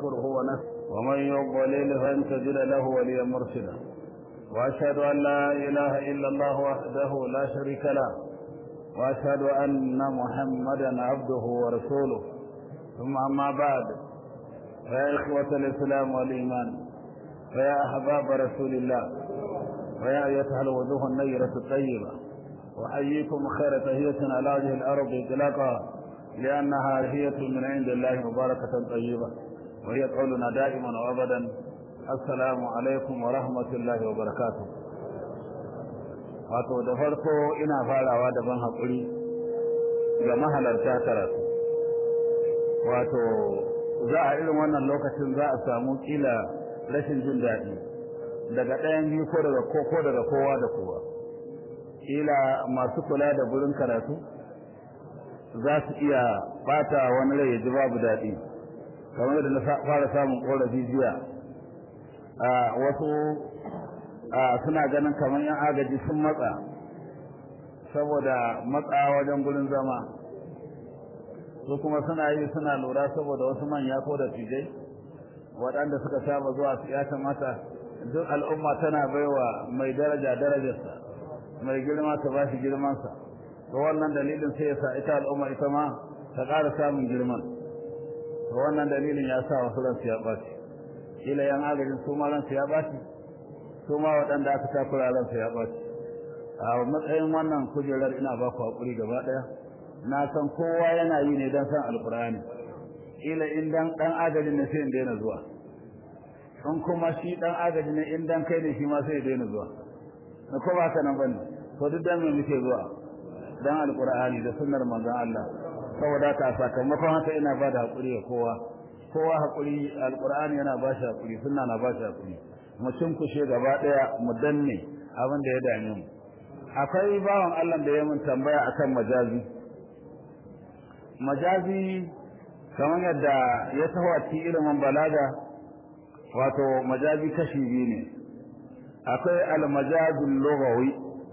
ونستغفره ونستغفره ومن يضلل فلن تجد له وليا مرشدا واشهد ان لا اله الا الله وحده لا شريك له واشهد ان محمدا عبده ورسوله ثم اما بعد فيا اخوه الاسلام والايمان فيا احباب رسول الله ويا ايتها الوجوه النيره الطيبه احييكم خير تهيه على وجه الارض اطلاقا لانها هية من عند الله مباركه طيبه وهي قولنا دائما وابدا السلام alaikum wa rahmatullahi wa barakatuh wato da farko ina farawa da ban haƙuri ga mahalarta karatu wato za a irin wannan lokacin za a samu kila rashin jin daɗi daga ɗayan biyu ko daga ko daga kowa da kowa kila masu kula da gurin karatu za su iya bata wani rai ya ji babu daɗi kamar da na fara samun ƙorafi jiya wasu suna ganin kamar yan agaji sun matsa saboda matsa wajen gurin zama su kuma suna yi suna lura saboda wasu manya ko da tijai waɗanda suka saba zuwa su ya kamata duk al'umma tana baiwa mai daraja darajarsa mai girma ta bashi girmansa to wannan dalilin sai ya sa ita al'umma ita ma ta ƙara samun girman to wannan dalilin ya sa wasu ransu ya ɓaci kila yan agajin su ma ransu ya ɓaci su ma waɗanda aka takura ransu ya ɓaci a matsayin wannan kujerar ina ba ku haƙuri gaba ɗaya na san kowa yana yi ne don san alƙur'ani kila in dan ɗan agajin ne sai in daina zuwa in kuma shi ɗan agaji ne in dan kai ne shi ma sai ya daina zuwa na ko ba ka nan bane to duk dan me muke zuwa dan alƙur'ani da sunnar manzon Allah saboda haka sakamakon haka ina ba da haƙuri ga kowa kowa haƙuri alƙur'ani yana ba shi haƙuri sunna na ba shi haƙuri mu cinkushe gaba ɗaya mu danne abin da ya dame mu akwai bawan Allah da ya mun tambaya akan majazi majazi kamar yadda ya taho a cikin ilimin balaga wato majazi kashi biyu ne akwai almajazul lughawi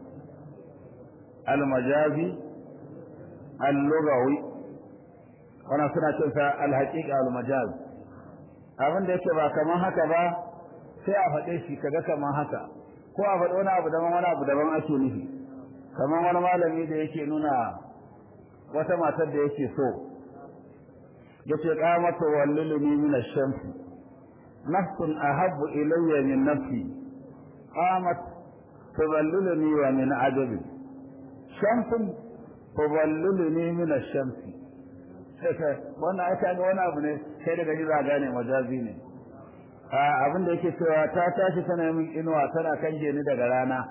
almajazi al-lughawi wannan suna cin sa al-haqiqa al-majaz abin da yake ba kaman haka ba sai a faɗe shi kaga kaman haka ko a faɗi wani abu daban wani abu daban ake nufi kaman wani malami da yake nuna wata matar da yake so yace qamatu wallilni min ash-shams nafsun ahabbu ilayya min nafsi qamat tuballilni wa min ajabi shamsun tuballilni min ash-shams wannan ai kaga wani abu ne sai daga ji za gane majazi ne abin da yake cewa ta tashi tana min inuwa tana kanje ni daga rana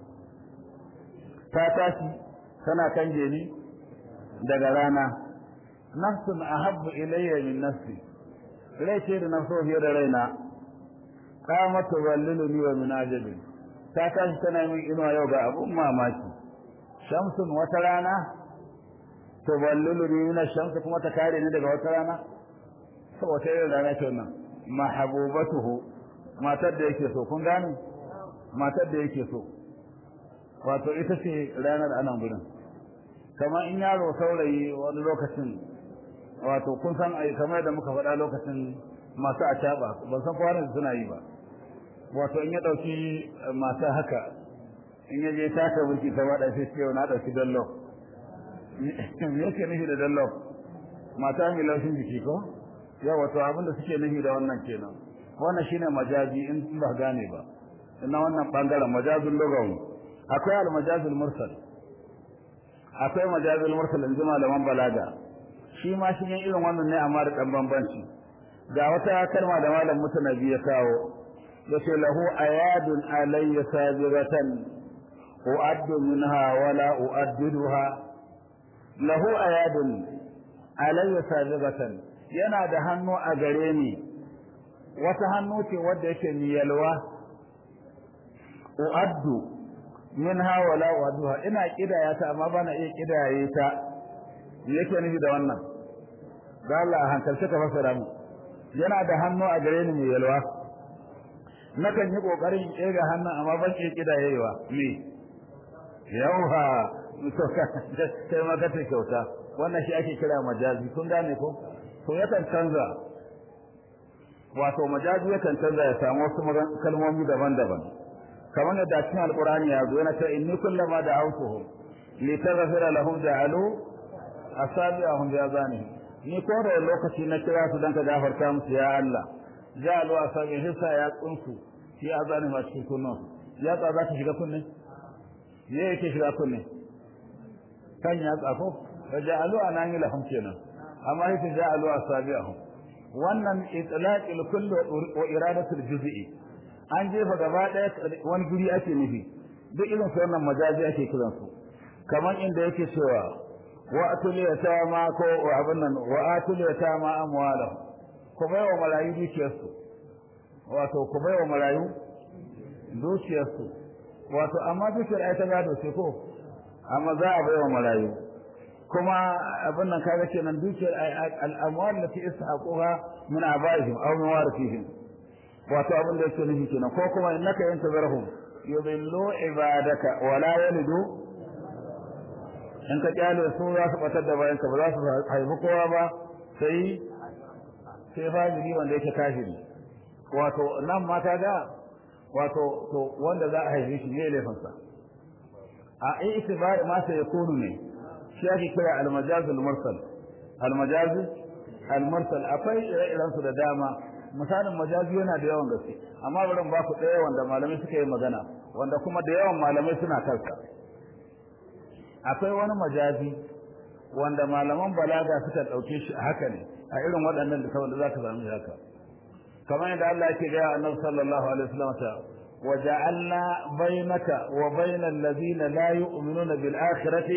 ta tashi tana kanje ni daga rana nafsun ahabbu ilayya min nafsi rai ce da nafso fiye da raina qamat tuballilni wa min ajabi ta tashi tana min inuwa yau ga abun mamaki shamsun wata rana tuballiluni min ash-shams kuma ta kare ni daga wata rana saboda irin rana ce wannan mahabubatuhu matar da yake so kun gane matar da yake so wato ita ce ranar anan gurin kamar in yaro saurayi wani lokacin wato kun san ai kamar da muka faɗa lokacin masu acaba ban san kowa suna yi ba wato in ya ɗauki masu haka in ya je taka burki ta waɗa sai ce na ɗauki dallo me yake nufi da dallo mata mai laushin jiki ko yawa to abin da suke nufi da wannan kenan wannan shine majazi in ba gane ba ina wannan bangaren majazul lugawi akwai al majazul mursal akwai majazul mursal in jima malaman balaga shi ma shi irin wannan ne amma da dan bambanci ga wata kalma da malam mutanabi ya kawo yace lahu ayadun alayya sabiratan uaddu minha wala uaddiduha lahu ayadun alayya sabiratan yana da hannu a gare ni wata hannu ce wadda yake miyalwa uaddu minha wala uadduha ina kidaya ta amma bana iya kidaye ta yake nufi da wannan ga Allah hankalce ka fasara mu yana da hannu a gare ni miyalwa nakan yi kokarin kega hannun amma ban iya kidayewa me yauha to kai ma kace kyauta wannan shi ake kira majazi kun gane ko to yakan canza wato majazi yakan canza ya samu wasu kalmomi daban-daban kamar yadda cikin alqur'ani ya zo yana ta inni kullama da'awtuhum litaghfira lahum ja'alu asabi'ahum bi azanihim ni ko da lokaci na kira su dan ka gafarta musu ya Allah ja'alu asabi'ahum hissa ya tsunsu fi azanihim a cikin kunnan ya tsa za ta shiga kunne ya yake shiga kunne kan ya tsafo da ja'alu anani lahum kenan amma yake ja'alu asabi'ahum wannan itlaqil kulli wa iradatul juz'i an jefa gaba daya wani guri ake nufi duk irin su wannan majazi ake kiran su kamar inda yake cewa wa atul yatama ko abin nan wa atul yatama amwalahu ku bai wa malayu dukiyarsu wato ku bai wa malayu dukiyarsu wato amma dukiyar ai ta gado ce ko amma za a bai wa malayu kuma abin nan kaga kenan dukiyar al'amwal lati ishaquha min abaihim aw min warithihim wato abin da yake nufi kenan ko kuma innaka yantazarhum yudillu ibadaka wa la yalidu in ka kyale su za su batar da bayanka ba za su haifi kowa ba sai sai fajiri wanda yake kafiri wato nan ma kaga wato to wanda za a haife shi ne laifinsa a itibari ma sai yakunu ne shi ake kira almajazul mursal almajazul almursal akwai ire-iren su da dama misalin majazi yana da yawan gaske amma bari ba ku ɗaya wanda malamai suka yi magana wanda kuma da yawan malamai suna kansa akwai wani majazi wanda malaman balaga suka ɗauke shi a haka ne a irin waɗannan da wanda za ka sami haka kamar yadda Allah yake gaya annabi sallallahu alaihi wasallam ta وجعلنا بينك وبين الذين لا يؤمنون بالآخرة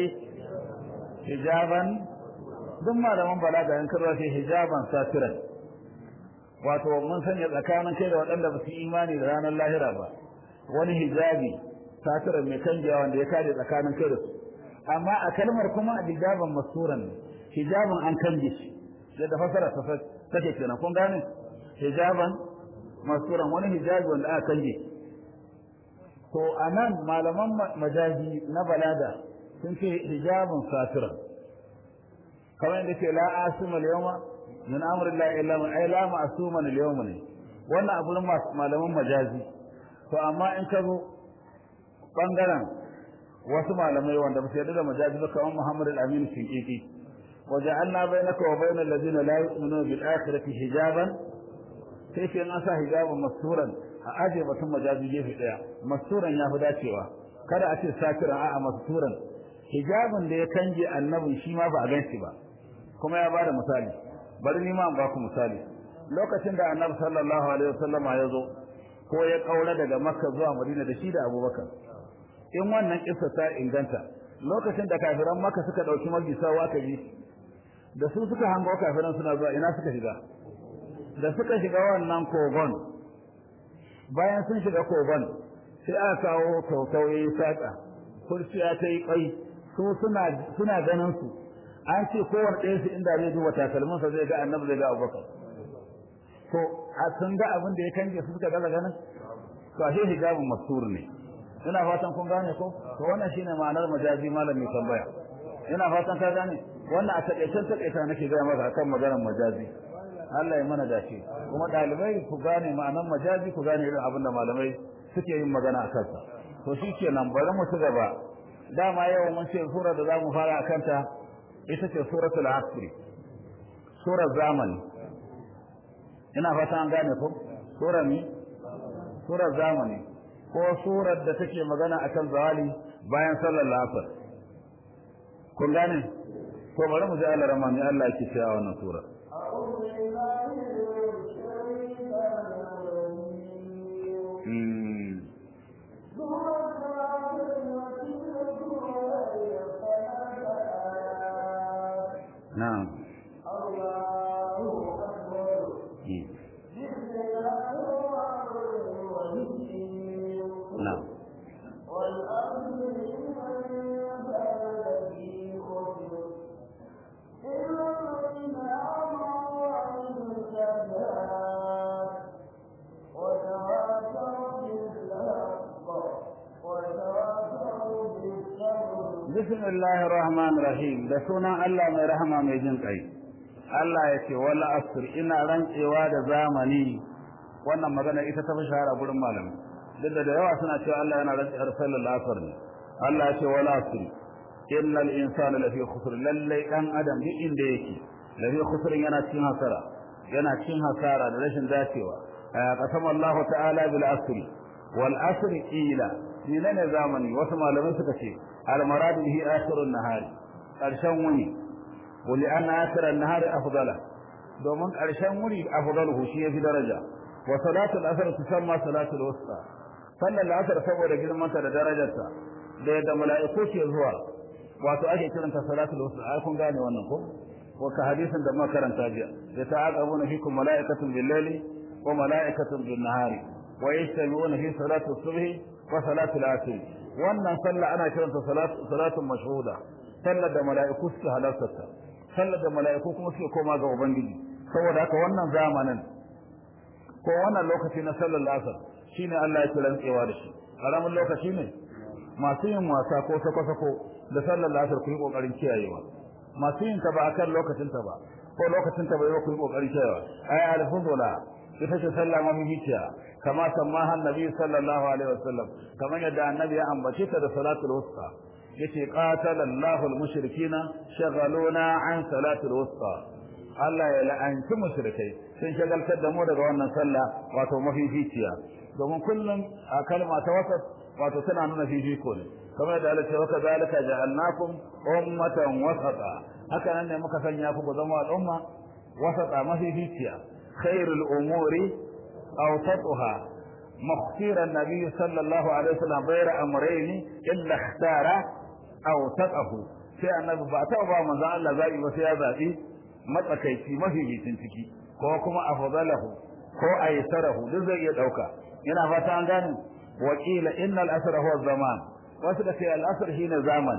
hijaban duk malaman balaga in karwa ce hijaban satiran wato mun sanya tsakanin kai da waɗanda ba su imani da ranar lahira ba wani hijabi satiran mai kanjewa wanda ya kare tsakanin kai da su amma a kalmar kuma hijaban masuran hijaban an kanje shi yadda fasara ta take kenan kun gane hijaban masuran wani hijabi wanda aka kanje to anan malaman majazi na balaga sun ce hijabun satira kamar yadda ce la asuma al-yawma min amri Allah illa man ay la ma'suma al-yawma ne wannan abu malaman majazi to amma in ka zo bangaren wasu malamai wanda ba su yarda da majazi ba kamar Muhammad al-Amin Shinkiki waja'alna bainaka wa bainal ladina la yu'minuna bil akhirati hijaban sai ce an sa hijaban masturan a aje batun majazi gefe daya masturan ya fi dacewa kada a ce sakiran a'a masturan hijabin da ya kange annabin shi ma ba a ganshi ba kuma ya bada misali bari ni ma ba ku misali lokacin da annabi sallallahu alaihi wasallama ya zo ko ya kaura daga makka zuwa madina da shi da abubakar in wannan kissa ta inganta lokacin da kafiran makka suka dauki magisawa aka yi da su suka hango kafiran suna zuwa ina suka shiga da suka shiga wannan kogon bayan sun shiga kogon sai aka kawo tautauye saka kurciya ta yi kai su suna suna ganin su an ce kowanne ɗaya su inda zai duba takalmin sa zai ga annabi zai ga abubakar to a sun ga abin da ya kange su suka gaza ganin to ashe hijabun mastur ne ina fatan kun gane ko to wannan shine ma'anar majazi malam mai tambaya ina fatan ka gane wannan a taƙaicen taƙaita nake gaya maka akan maganar majazi Allah ya mana dace kuma ɗalibai ku gane ma'anar majazi ku gane irin abin da malamai suke yin magana a kansa to shi kenan bari mu ci gaba dama yau mun ce sura da zamu fara akan ta ita ce suratul asr surar zamani ina fata an gane ko surar ni surar zamani ko surar da take magana akan zawali bayan sallar asr kun gane ko bari mu ji Allah rahmani Allah yake cewa wannan sura Mm. نعم نعم بسم الله الرحمن الرحيم da sunan Allah mai rahama mai jin kai Allah ya ce wala asr ina rantsewa da zamani wannan magana ita ta fi shahara gurin malami duk da da yawa suna cewa Allah yana rantsewa da sallar asr ne Allah ya ce wala asr innal insana lafi khusr lalle dan adam duk inda yake lafi khusr yana cikin hasara yana cikin hasara da rashin dacewa qasama Allah ta'ala bil asr wal asr ila menene zamani wasu malamai suka ce al marad bihi akhirun nahari karshen wuni wali an akhirun nahari afdala domin karshen wuni afdaluhu shi yafi daraja wa salatu al asr tusamma salatu al wusta sallar al asr saboda girmanta da darajarta da yadda mala'iku ke zuwa wato ake kiranta salatul wusta ai kun gane wannan ko ko ka hadisin da muka karanta jiya da ta'aqabuna fikum mala'ikatun bil layli wa mala'ikatun bin nahari wa yastami'una fi salati subhi wa salati al-asr wannan sallah ana kiranta salatu salatun mashhuda sallar da mala'iku suke halarta sallar da mala'iku kuma suke koma ga ubangiji saboda haka wannan zamanin ko wannan lokaci na sallar asr shine Allah ya kiran tsewa da shi karamin lokaci ne masu yin wasa ko sako-sako da sallar asr ku yi kokarin kiyayewa masu yin ta ba akan lokacin ta ba ko lokacin ta bai ba ku yi kokarin kiyayewa ay al-fudula ita ce sallah mamihiciya kama sammaha annabi sallallahu alaihi wasallam kamar yadda annabi ya ambace ta da salatul wusta yace qatala Allahu al-mushrikina shaghaluna an salatul wusta Allah ya la'anci mushrikai sun shagaltar da mu daga wannan sallah wato mafificiya domin kullum a kalma ta wasat wato tana nuna fifiko ne kamar da Allah ce wa kadhalika ja'alnakum ummatan wasata haka nan ne muka sanya ku zama al'umma wasata mafificiya khairul umuri awsatuha مختير النبي صلى الله عليه وسلم غير امرين الا اختار اوسطه sai annabi ba ta ba manzo Allah zai ba sai ya zabi matsakaici mafificin ciki ko kuma afdalahu ko aysarahu duk zai iya dauka ina fata an gane wakila innal asra huwa zaman wasu da sai al asr shine zaman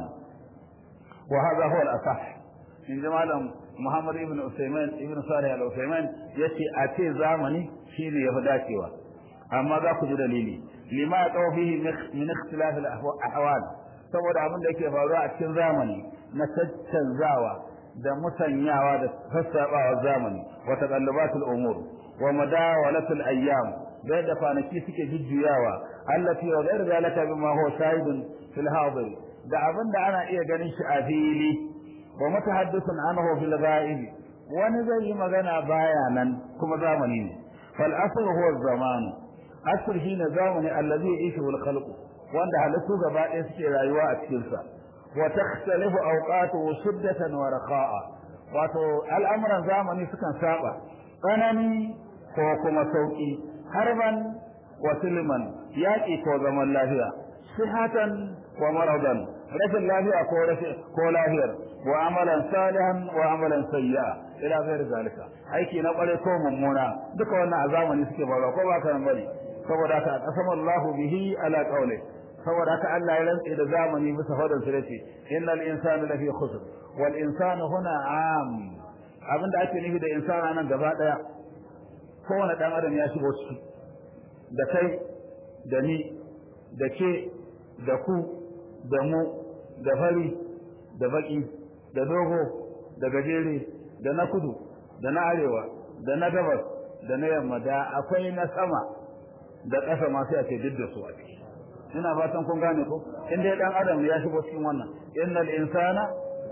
wa hadha huwa al asah in jamalan Muhammad ibn Usaymin ibn Salih al Usaymin yace a ce zamani shine yafi dacewa amma za ku ji dalili lima ya tsawo fihi min ikhtilaf al ahwal saboda abin da yake faruwa a cikin zamani na caccanzawa da musanyawa da sassabawa zamani wa taqallubatul umur wa madawalatul ayyam da yadda kwanaki suke jujjuyawa allati wa ghayr zalika bima huwa shahidun fil hadir da abin da ana iya ganin shi a fili wa mutahaddithun anhu fil ghaib wani zai yi magana baya nan kuma zamani ne fal asr huwa zamanu asr shine zamani allazi yishu al khalq wanda halittu gaba ɗaya suke rayuwa a cikin sa wa takhtalifu awqatuhu shiddatan wa raqa'a wato al'amuran zamani sukan saba tsanani ko kuma sauki harban wa silman yaƙi ko zaman lafiya sihatan wa maradan rashin lafiya ko rashin ko lafiyar wa amalan salihan wa amalan sayyi'a ila ghair zalika aiki na kware ko mummuna duka wannan a zamani suke faruwa ko ba kan bari saboda ka qasama Allahu bihi ala qawli saboda haka Allah ya rantse da zamani bisa fadar sa yace innal insana lafi khusr wal insanu huna am abinda ake nufi da insana nan gaba daya kowane dan adam ya shigo ciki da kai da ni da ke da ku da mu da fari da baki da dogo da gajere da na kudu da na arewa da na gabas da na yamma da akwai na sama da ƙasa masu ake duk da su a ciki ina fatan kun gane ko in dai dan adam ya shigo cikin wannan innal insana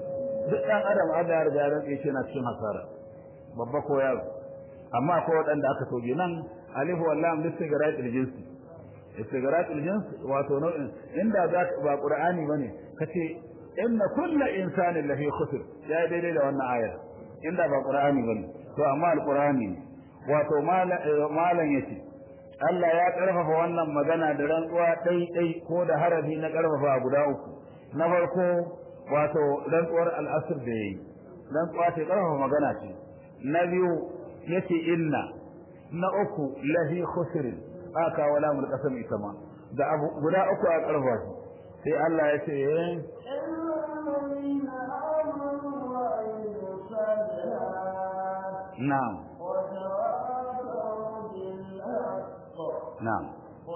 duk dan adam Allah ya riga ya rantsa shi na cikin hasara babba ko yaro amma akwai waɗanda aka toge nan alifu wallam listigarat aljinsi istigarat aljins wato nau'in inda za ba qur'ani bane kace inna kullu insanin lafi khusr ya daidai da wannan aya inda ba qur'ani bane to amma alqur'ani wato malan yace Allah ya karfafa wannan magana da rantsuwa dai dai ko da harafi na karfafa guda uku na farko wato rantsuwar al'asr da yayi rantsuwa ce karfafa magana ce na biyu yace inna na uku lahi khusr aka wala mul qasam ita ma da abu guda uku a karfa shi sai Allah ya ce na'am na'am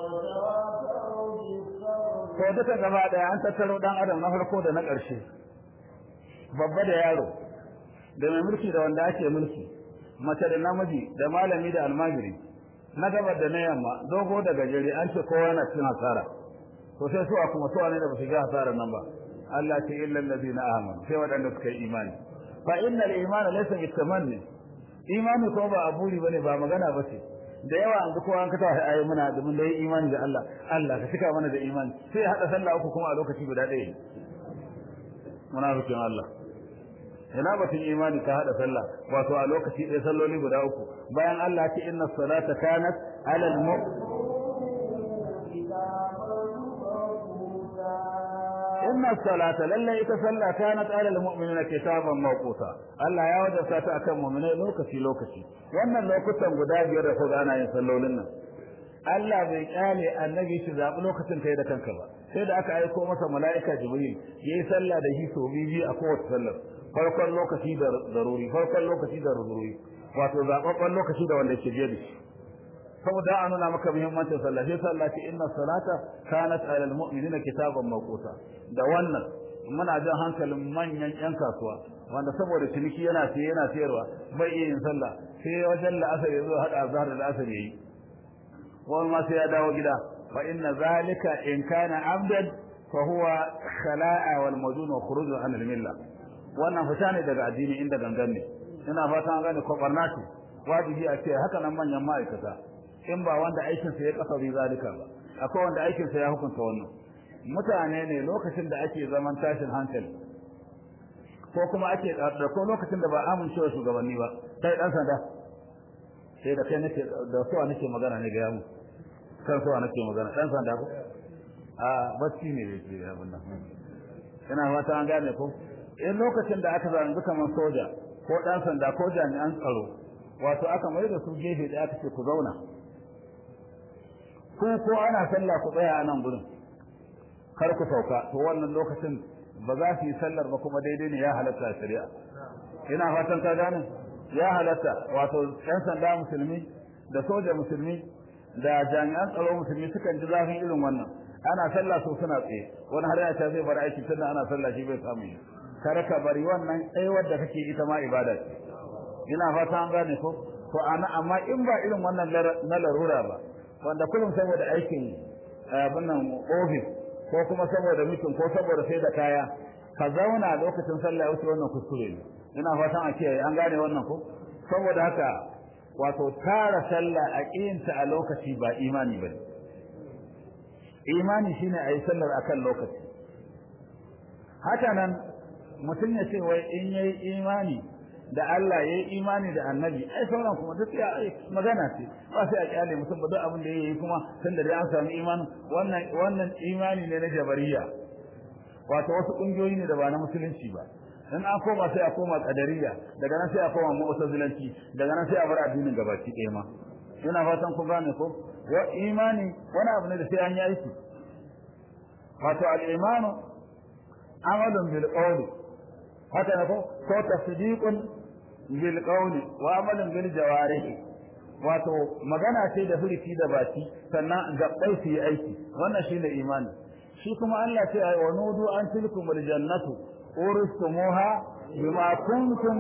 ko duka gaba daya an tattaro dan adam na farko da na ƙarshe babba da yaro da mai mulki da wanda ake mulki mace da namiji da malami da almajiri na gabar da na yamma dogo da gajere an ce kowa yana cin hasara to sai suwa kuma suwa ne da ba su ga hasarar nan ba Allah ce illa allazina amanu sai waɗanda suka yi imani fa innal imana laysa bitamanni imani ko ba aburi bane ba magana ba ce da yawa an kowa an kata ayi muna da mun dai imani da Allah Allah ka cika mana da imani sai hada sallah uku kuma a lokaci guda ɗaya munafikin Allah ina batun imani ka hada sallah wato a lokaci ɗaya salloli guda uku bayan Allah ce inna salata kanat ala al inna salata lalle ita sallah kanat ala al mu'minina kitaban mawquta Allah ya wajabta ta akan mu'minai lokaci lokaci wannan lokutan guda biyar da kuka ana yin sallolin nan Allah bai kyale annabi shi zabi lokacin kai da kanka ba sai da aka aiko masa mala'ika jibril yayi sallah da shi so bibi a kowace sallar farkon lokaci da zaruri farkon lokaci da zaruri wato zababban lokaci da wanda ke biye da shi saboda an nuna maka muhimmancin sallah sai sallah ce inna salata kanat alal mu'minina kitaban mawquta da wannan muna jan hankalin manyan yan kasuwa wanda saboda ciniki yana siye yana sayarwa bai iya yin sallah sai wajen la'asar ya zo hada azhar da la'asar yayi wani ma sai ya dawo gida fa inna zalika in kana abdan fa huwa khala'a wal madun wa khuruj an al milla wannan fita ne daga addini inda gangan ne ina fata an gane ko barna ce wajibi a ce haka nan manyan ma'aikata in ba wanda aikin sa ya kasa bi zalika ba akwai wanda aikin sa ya hukunta wannan mutane ne lokacin da ake zaman tashin hankali ko kuma ake da ko lokacin da ba amincewa shugabanni ba sai dan sanda sai da kai nake da suwa nake magana ne ga yamu kan suwa nake magana dan sanda ko a bacci ne da ke abin nan ina fata an gane ko in lokacin da aka zanzu kamar soja ko dan sanda ko jami'an tsaro wato aka mai da su gefe da aka ce ku zauna ko ko ana sallah ku tsaya a nan gurin kar ku sauka to wannan lokacin ba za su yi sallar ba kuma daidai ne ya halatta shari'a ina fatan ka gane ya halatta wato yan sanda musulmi da soja musulmi da jami'an tsaro musulmi sukan ji zafin irin wannan ana sallah so suna tsaye wani har ya ta zai bar aiki tunda ana sallah shi bai samu yi kar ka bari wannan tsayuwar da kake ita ma ibada ce ina fata an gane ko to ana amma in ba irin wannan na larura ba wanda kullum saboda aikin abin nan office ko kuma saboda mutum ko saboda sai da kaya ka zauna lokacin sallah wuce wannan kuskure ne ina fatan a kiyaye an gane wannan ko saboda haka wato tara sallah a kiyinta a lokaci ba imani bane imani shine ayi sallar akan lokaci haka nan mutum ya ce wai in yayi imani da Allah yayi imani da Annabi ai sauran kuma duk ya magana ce ba sai a kyale mutum ba duk abin da yayi kuma tunda dai an samu imani wannan wannan imani ne na jabariya wato wasu kungiyoyi ne da ba na musulunci ba in an koma sai a koma kadariya daga nan sai a koma mu'tazilanci daga nan sai a bar addinin gabaki ɗaya ma ina fatan kun gane ko wa imani wani abu ne da sai an yi aiki wato al-imanu amalun bil qawli haka ne ko ko tasdiqun bil qawli wa amalun bil jawarih wato magana ce da furici da baki sannan gabbai su yi aiki wannan shine imani shi kuma Allah ce ai wa nudu an tilkumul jannatu uristumuha bima kuntum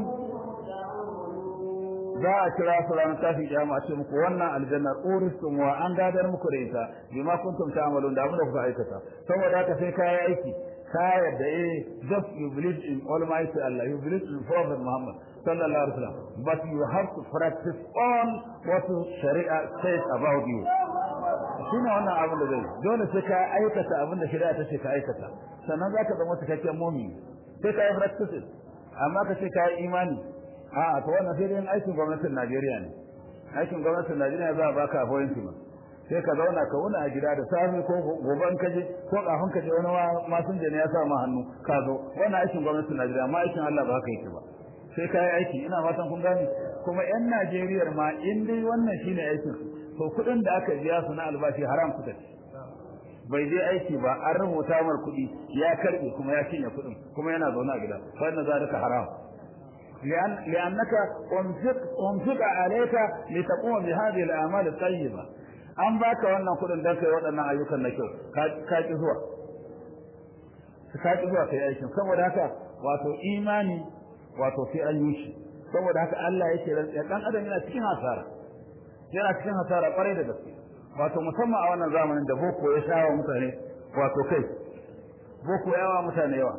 za a kira su ranar tafi kiyama a ce muku wannan aljanna uristumuha an gadar muku da ita bima kuntum ta'malun da abin da kuka aikata saboda haka sai kai aiki ka yarda eh just you believe in almighty Allah you believe in prophet Muhammad sallallahu alaihi wasallam but you have to practice on what sharia says about you shine wannan abin da zai dole sai ka aikata abin da shari'a ta ce ka aikata sannan zaka zama cikakken mu'mini sai ka yi practice amma ka ce ka yi imani a to wannan sai dai aikin gwamnatin Najeriya ne aikin gwamnatin Najeriya za a baka appointment sai ka zauna ka wuna a gida da safe ko goban ka je ko kafin ka je wani masun ne ya sa ma hannu ka zo wannan aikin gwamnatin Najeriya amma aikin Allah ba haka yake ba sai ka yi aiki ina fatan kun gane kuma yan Najeriya ma in dai wannan shine aikin to kuɗin da aka biya su na albashi haram kuka ci bai je aiki ba an rubuta mar kuɗi ya karbe kuma ya cinye kuɗin kuma yana zaune a gida wannan zalika haram لأن لأنك أنفق أنفق عليك لتقوم بهذه الأعمال الطيبة an baka wannan kudin dan kai waɗannan ayyukan na kyau ka ki zuwa ka ki zuwa kai aikin saboda haka wato imani wato sai an yi shi saboda haka Allah yake rantsa dan adam yana cikin hasara yana cikin hasara kwarai da gaske wato musamman a wannan zamanin da boko ya shawa mutane wato kai boko yawa mutane yawa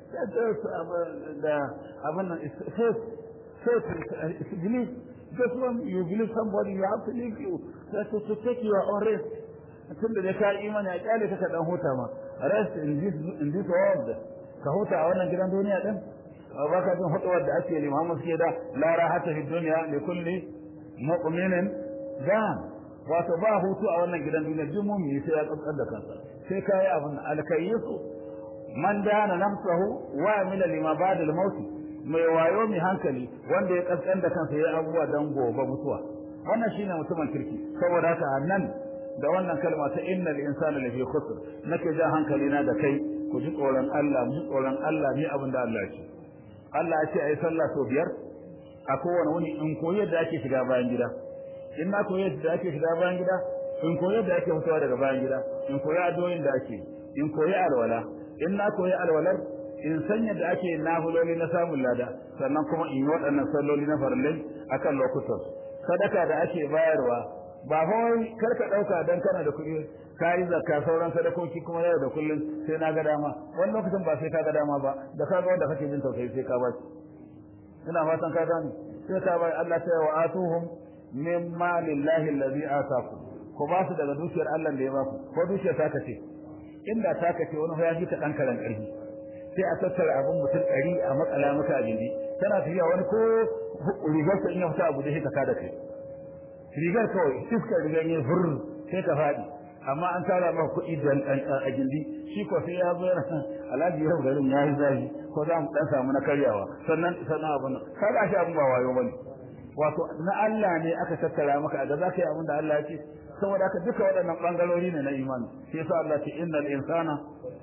da abin nan faith faith believe just when you believe somebody you have to leave you to, to take your own rest tun da ka imani a kyale ka dan huta ma rest in this in this world ka huta a wannan gidan duniya din ba ka jin hutuwar da ake li Muhammad suke da la rahata fi dunya li kulli mu'minin dan wato ba hutu a wannan gidan duniya duk mu'mini sai ya tsantsar da kansa sai kai abin alkayyisu man dana nafsahu wa amila lima ba'da al-maut mai wayo mai hankali wanda ya kaskan da kansa ya abubuwa dan gobe mutuwa wannan shine mutumin kirki saboda haka nan da wannan kalma ta innal insana lafi khusr nake jan hankali na da kai ku ji tsoron Allah mu ji tsoron Allah ne abin da Allah ya ce Allah ya ce ayi sallah sau biyar a kowane wuni in koyi yadda ake shiga bayan gida in na koyi yadda ake shiga bayan gida in koyi yadda ake fitowa daga bayan gida in koyi addu'o'in da ake in koyi alwala in na koyi alwalar in san yadda ake nafiloli na samun lada sannan kuma in yi waɗannan salloli na farillai akan lokutan sadaka da ake bayarwa ba fa wai kar ka dauka dan kana da kuɗi ka yi zakka sauran sadakoki kuma yau da kullun sai na ga dama wani lokacin ba sai ka ga dama ba da ka ga wanda kake jin tausayi sai ka ba ina fatan ka gane sai ka bai Allah ta wa atuhum min malillahi allazi ataku ko ba su daga dukiyar Allah da ya ba ku ko dukiyar ta kace inda ta kace wani ya ji ka dan karan karfi sai a tattara abin mutum ɗari a matsala maka a gindi tana tafiya wani ko rigar sa in ya fita abu da shi ka kada kai rigar kawai iskar rigar yin furr sai ka faɗi amma an tara maka kuɗi da a gindi shi ko sai ya zo yana alhaji yau garin ya yi zafi ko za mu ɗan samu na karyawa sannan sannan abin nan ka ga shi abin ba wayo bane wato na Allah ne aka tattara maka a ga za ka yi abin da Allah ya ce saboda haka duka waɗannan ɓangarori ne na imani sai yasa Allah ce innal insana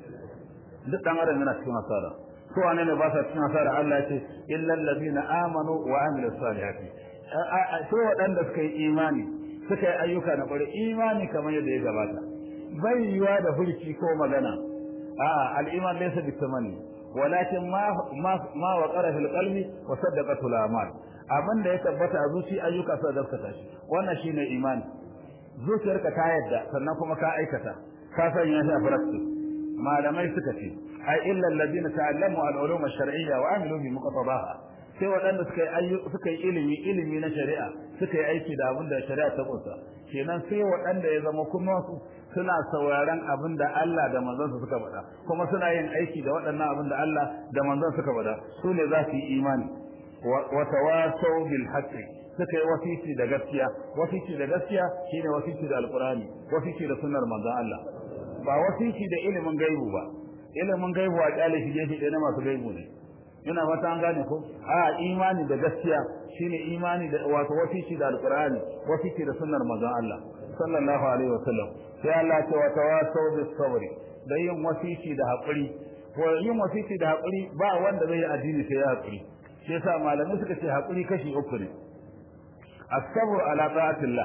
duk dan adam yana cikin hasara ko wane ne ba sa cikin hasara Allah ya ce illal ladina amanu wa amilus salihati sai waɗanda suka yi imani suka yi ayyuka na ƙwarai imani kamar yadda ya gabata bai yiwa da hulki ko magana a al'iman laysa bitamani walakin ma ma ma waqara fil qalbi wa saddaqatu al a'mal abin da ya tabbata a zuci ayyuka sai gaskata shi wannan shine imani zuciyarka ta yadda sannan kuma ka aikata ka sanya shi a practice malamai suka ce ai illa alladhina ta'allamu al-ulum ash-shar'iyya wa amilu bi muqtadaha sai waɗanda suka yi suka yi ilimi ilimi na shari'a suka yi aiki da abin da shari'a ta kunsa kenan sai waɗanda ya zama kuma su suna sauraron abin da Allah da manzon suka faɗa kuma suna yin aiki da waɗannan abin da Allah da manzon suka faɗa su ne za su yi imani wa tawasaw bil haqqi suka yi wasiki da gaskiya wasiki da gaskiya shine wasiki da alqur'ani wasiki da sunnar manzon Allah ba wasiki da ilimin gaibu ba ilimin gaibu a kyale shi gefe ɗaya na masu gaibu ne ina fata an gane ko a imani da gaskiya shine imani da wato wasiki da alqur'ani wasiki da sunnar manzon Allah sallallahu alaihi wasallam sai Allah ya ce wa tawasaw bis sabri da yin wasiki da hakuri ko yin wasiki da hakuri ba wanda zai yi addini sai ya hakuri shi yasa malamai suka ce hakuri kashi uku ne as-sabr ala ta'atillah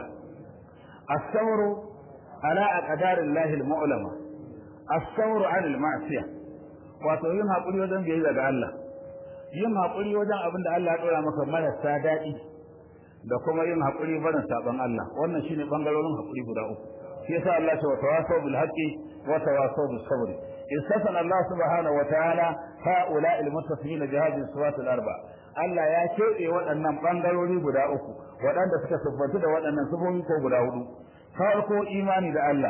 as-sabr ala aqdarillahi al-mu'lama as-sabr 'ala al-ma'siyah wato yin hakuri wajen biyayya ga Allah yin haƙuri wajen abin da Allah ya ɗora maka marasa daɗi da kuma yin haƙuri barin saɓon Allah wannan shine ɓangarorin haƙuri guda uku shi yasa Allah ya ce wa tawasaw bil haqqi wa tawasaw bis sabr istafana Allah subhanahu wa ta'ala haula al muttafiqina bi hadhihi sifat al arba Allah ya keɓe waɗannan ɓangarori guda uku waɗanda suka siffantu da waɗannan sifofi ko guda hudu farko imani da Allah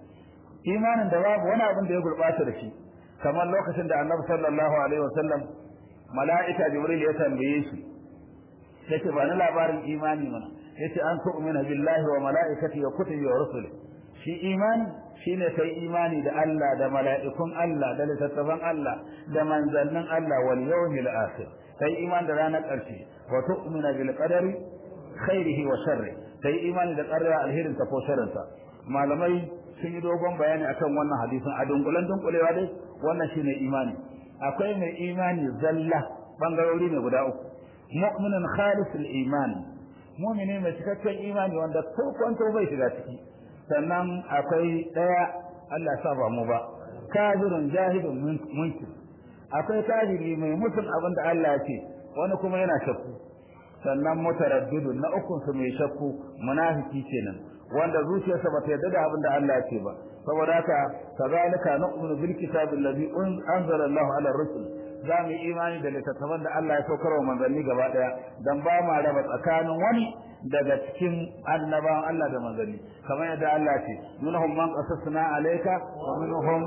imanin da babu wani abin da ya gurɓata da shi kamar lokacin da Annabi sallallahu alaihi wasallam mala'ika jibril ya tambaye shi yace ba ni labarin imani mana yace an tu'mina billahi wa mala'ikati wa kutubi wa rusuli shi imani shine kai imani da Allah da mala'ikun Allah da littattafan Allah da manzannin Allah wal yawmil akhir kai imani da ranar ƙarshe wa tu'mina bil qadari khairihi wa sharri kai imani da qadara alherin ta ko sharrin ta malamai sun yi dogon bayani akan wannan hadisin a dunkulen dunkulewa dai wannan shine imani akwai mai imani zalla bangarori ne guda uku mu'minun khalisul iman mu'mini mai cikakken imani wanda ko kwanto bai shiga ciki sannan akwai daya Allah sa ba mu ba kafirun jahilun munkir akwai kafiri mai mutum abin da Allah ya ce wani kuma yana shakku sannan mutaraddidu na ukun su mai shakku munafiki kenan wanda zuciyarsa bata yarda da abin da Allah ya ce ba saboda haka kazalika nu'minu bil kitabi allazi anzala Allahu ala rusul za mu yi imani da littattafan da Allah ya saukar wa manzanni gaba daya dan ba ma raba tsakanin wani daga cikin annabawan Allah da manzanni kamar yadda Allah ya ce minhum man qasasna alayka wa minhum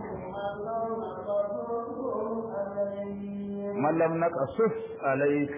man lam naqasus alayk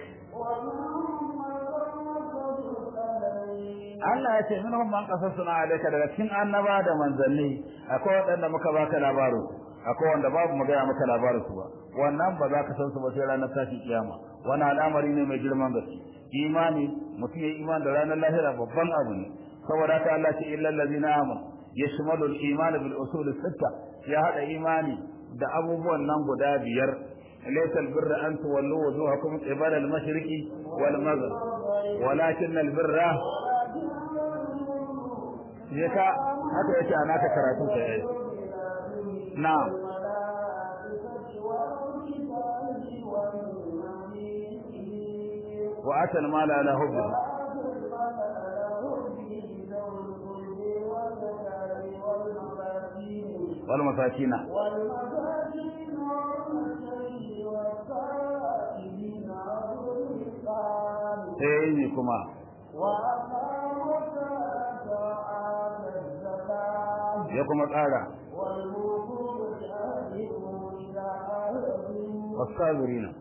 Allah ya ce minhum man qasasna alayka daga cikin annaba da manzanni akwai waɗanda muka baka labarin akwai wanda babu mu gaya maka labarin su ba wannan ba za ka san su ba sai ranar tashi kiyama wannan al'amari ne mai girman gaske imani mutum ya imani da ranar lahira babban abu ne saboda haka Allah ce illal ladina amanu yashmalu al-iman bil usul sitta ya hada imani da abubuwan nan guda biyar laysa al-birra an tuwallu wujuhakum qibala al-mashriqi wal maghrib walakin al-birra yaka haka yake ana ta karatu sai na'am وأتى المال على حبه والمساكين sai kuma ya kuma tsara والصابرين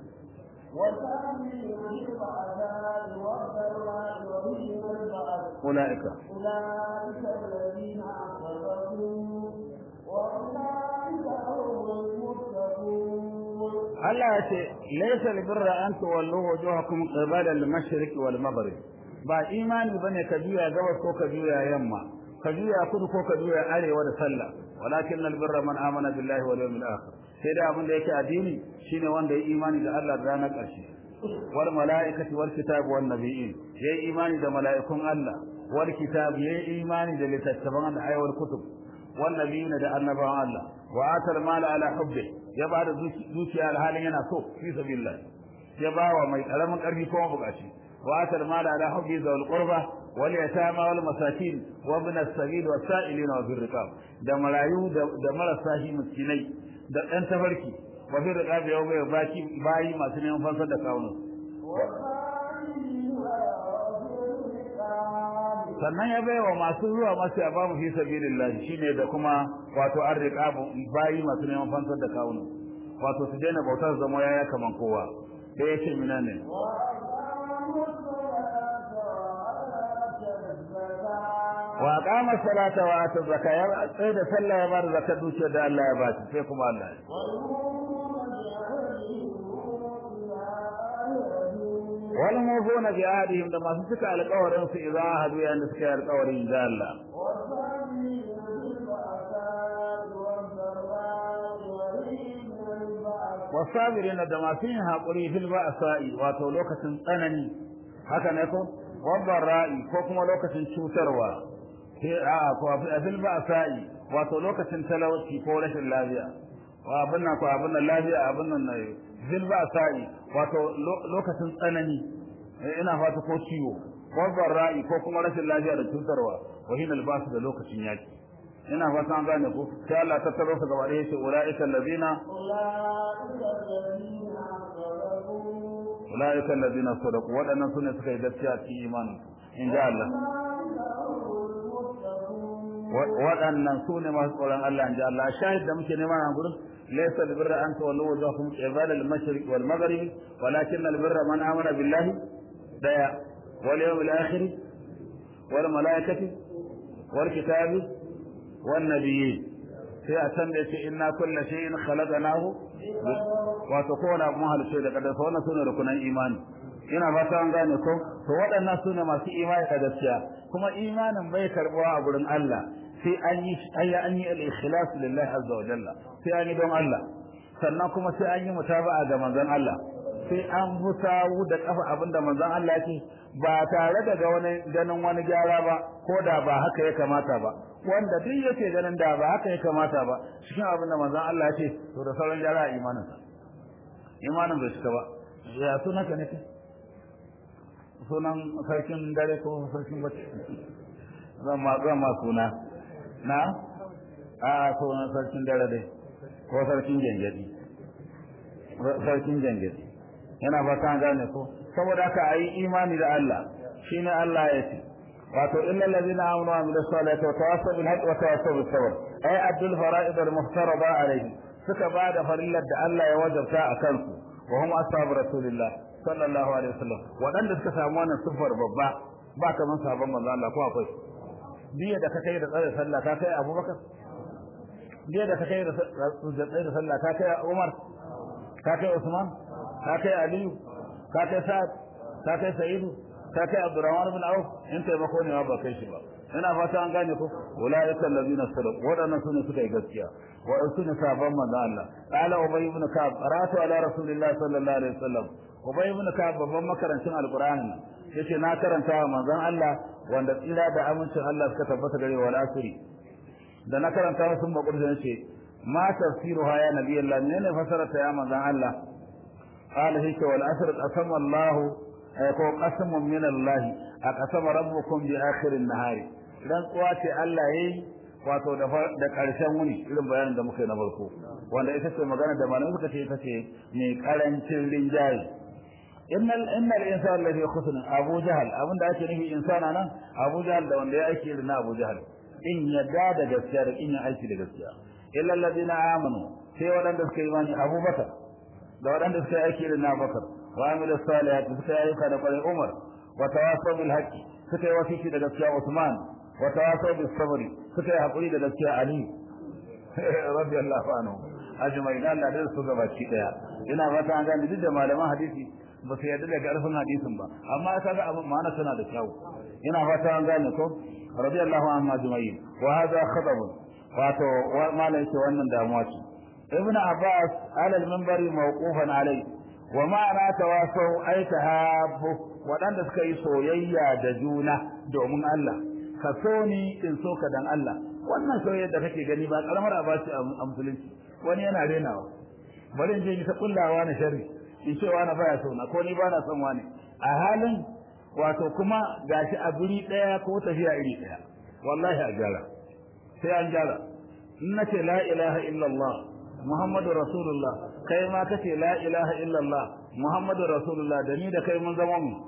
أولئك أولئك الذين أصدقوا وأولئك هم المتقون Allah ya ce laysa albirra an tuwallu wujuhakum qibala al-mashriq wal maghrib ba imani bane ka juya gabas ko ka juya yamma ka juya kudu ko ka juya arewa da sallah walakin albirra man amana billahi wal yawmil akhir sai da abin da yake addini shine wanda ya imani da Allah da ranar ƙarshe wal malaikati wal kitab wan nabiyyin yayi imani da mala'ikun Allah wal kitab yayi imani da littattafan da ayyul kutub wan nabiyyin da annabawan Allah wa atal mala ala hubbi ya ba da zuciya alhalin yana so fi sabilillah ya ba wa mai karamin karfi ko bukaci wa atal mala ala hubbi zawal qurba wal yatama wal masakin wa ibn as-sabil wa sa'ilina wa birriqab da marayu da marasa shi miskinai da ɗan tafarki wa fi riqab yau mai baki bayi masu neman fansar da kawunan sannan ya bai wa masu zuwa masu ya ba mu fi sabilillah shine da kuma wato an riƙa bayi masu neman fansar da kawunan wato su daina bautar zama yaya kaman kowa da ya ce mina ne wa qama salata wa ata zakata ya tsaye da sallah ya bar zakat dukiyar da Allah ya ba shi sai kuma Allah wal mufuna bi ahdihim da masu cika alƙawarin su idza hadu yayin da suka yi alƙawarin da Allah wasabirin da masu yin haƙuri fil ba'sa'i wato lokacin tsanani haka ne ko wabban ra'i ko kuma lokacin cutarwa a ko fil ba'sa'i wato lokacin talauci ko rashin lafiya wa abin nan ko abin nan lafiya abin nan ne fil ba'sa'i wato lokacin tsanani ina fata ko ciwo wabban ra'i ko kuma rashin lafiya da cutarwa wa hina albasu da lokacin yaki ina fata an gane ku sai Allah ta taro su gaba ɗaya ce ulaika allazina ulaika allazina sadaqu wadannan sune suka yi gaskiya cikin imanin in ja Allah waɗannan sune masu tsoron Allah in ja Allah shahid da muke nema a gurin laysa albirra an tawallu wajhakum qibala al-mashriq wal maghrib walakin albirra man amana billahi daya wal yawmil akhir wal malaikati wal kitabi والنبيين sai a can da yace inna kulla shay'in khalaqnahu wato kowane abu mahal sai da kadar wannan sune rukunan imani ina fata an gane ko to waɗannan sune masu imani da gaskiya kuma imanin bai karbuwa a gurin Allah sai an yi ayya an yi al-ikhlas lillahi azza wa jalla sai an yi don Allah sannan kuma sai an yi mutaba'a ga manzon Allah sai an hutawu da kafa abinda manzon Allah yake ba tare da wani ganin wani gyara ba ko da ba haka ya kamata ba wanda duk yake ganin da ba haka ya kamata ba cikin abin da manzon Allah ya ce to da sauran gyara imanin sa imanin bai cika ba ya sunan ka ne kai sunan sarkin dare ko sarkin bacci zan ma zan ma suna na a sunan sarkin dare dai ko sarkin gengedi sarkin gengedi yana fata an gane ko saboda haka ayi imani da Allah shine Allah ya ce wato illa allazina amanu wa amilus salihati wa tawassaw bil haqqi wa tawassaw bis sabr ay addul fara'id al muhtaraba alayhi suka bada farillar da Allah ya wajabta a kansu wa hum ashabu rasulillah sallallahu alaihi wasallam wadanda suka samu wannan sifar babba ba kaman sabon manzo Allah ko akwai biya da ka kai da tsare sallah ka kai Abubakar biya da ka kai da tsare sallah ka kai Umar ka kai Usman ka kai Aliyu ka kai Sa'ad ka kai Sa'idu ka kai Abdurrahman bin Auf in taimako ne ba kai shi ba ina fata an gane ko ulaika allazina sadaqu wadannan sune suka yi gaskiya wa sune sabon manzo Allah qala ubay ibn ka'ab qara'tu ala rasulillahi sallallahu alaihi wasallam ubay ibn ka'ab babban makarancin alqur'ani yace na karanta wa manzon Allah wanda tsira da amincin Allah suka tabbata gare wa asiri da na karanta sun bakur da yace ma tafsiruha ya nabiyallah menene fasarata ya manzon Allah qala hika wal asr qasama Allah ko qasamun min Allah aqsama rabbukum bi akhir an-nahari dan tsuwa ce Allah yayi wato da da karshen wuni irin bayanin da muka yi na farko wanda ita ce magana da malamai suka ce ita ce mai karancin rinjaye innal innal insana lafi khusr abu jahal abinda ake nufi insana nan abu jahal da wanda ya aiki irin na abu jahal in yadda da gaskiya da in ya aiki da gaskiya illa alladhina amanu sai wadanda suka yi imani abubakar da wadanda suka yi aiki irin na abubakar wa amilu salihati suka yi ayyuka da kwarai umar wa tawasaw bil haqqi suka yi wasiki da gaskiya usman wa tawasaw bis sabri suka yi hakuri da gaskiya ali radiyallahu anhu ajma'in Allah da su gabaci daya ina fata an gane duk da malaman hadisi ba su yarda da karfin hadisin ba amma ka ga abin ma'ana tana da kyau ina fata an gane ko radiyallahu anhu ajma'in wa hadha khatab wato malai ce wannan damuwa ce ibn abbas ala al-minbari mawqufan alai wa ma'ana tawasaw ay tahabbu wadanda suka yi soyayya da juna domin Allah ka so ni in so ka dan Allah wannan soyayya da kake gani ba karamar abaci a musulunci wani yana renawa bari in je ni ta kullawa na sharri in ce wani baya so na ko ni ba na son wani a halin wato kuma gashi a guri daya ko tafiya iri daya wallahi a gyara sai an gyara in nace la ilaha illallah muhammadu rasulullah kai ma kace la ilaha illallah muhammadu rasulullah da ni da kai mun zama mu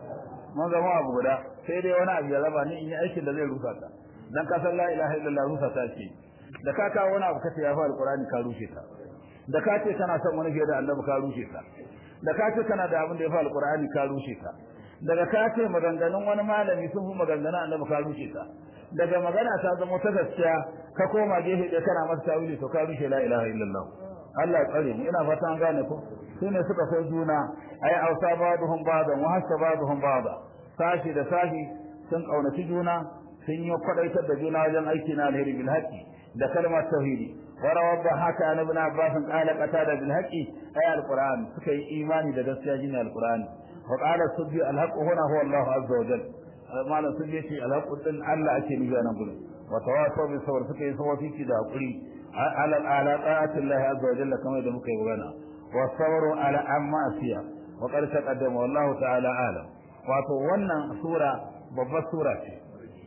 mun zama abu guda sai dai wani abu ya raba ni in yi aikin da zai rusa ta dan ka san la ilaha illallah rusa ta ce da ka kawo wani abu kace ya fa alqur'ani ka rushe ta da ka ce kana son wani fiye da annabi ka rushe ta da ka ce kana da abin da ya fa alqur'ani ka rushe ta daga ka ce maganganun wani malami sun fi maganganun annabi ka rushe ta daga magana ta zama ta gaskiya ka koma gefe ɗaya kana masa tawili to ka rushe la ilaha illallah Allah ya tsare mu ina fata an gane ko su ne suka so juna ai ausa ba'dhum ba'dan wa hasa ba'dhum ba'da sashi da sashi sun kaunaci juna sun yi kwadaitar da juna wajen aiki na alheri bil haqi da kalmar tauhidi wa rawadda haka an ibn abbas qala qatada bil haqi ay al qur'an suka yi imani da gaskiya jini al qur'an wa qala subbi al haqq huna huwa allah azza wa jalla malam sun ce al haqq din allah ake nufi nan gurin wa tawasaw bi sabr suka yi sawafiki da hakuri ala ala ta'ati allah azza wa jalla kamar da muka yi magana wa sabru ala amma asiya wa qad taqaddama wallahu ta'ala alam wato wannan sura babbar sura ce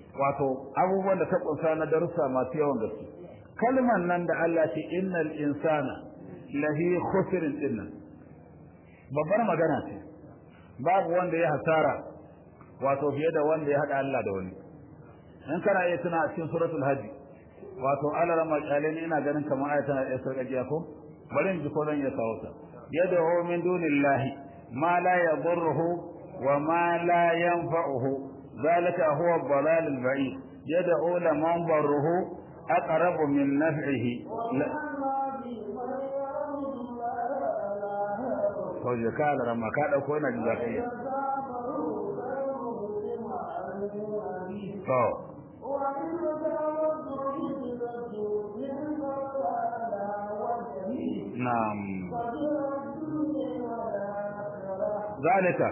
wato abubuwan da ta kunsa na darussa masu yawan gaske kalman nan da Allah ce innal insana lahi khusrin dinnan babbar magana ce babu wanda ya hasara wato fiye da wanda ya hada Allah da wani in kana iya tuna a cikin suratul hajj wato alara makalin ina ganin kamar ayata na iya sarkajiya ko bari in ji ko zan iya kawo ta yad'u min dunillahi ma la yadurruhu wa ma la yanfa'uhu ذلك هو الضلال البعيد يدعو لمن ضره أقرب من نفعه لا Kawai ka da rama ka ɗauko yana jin zafi. To. Na'am. Zalika.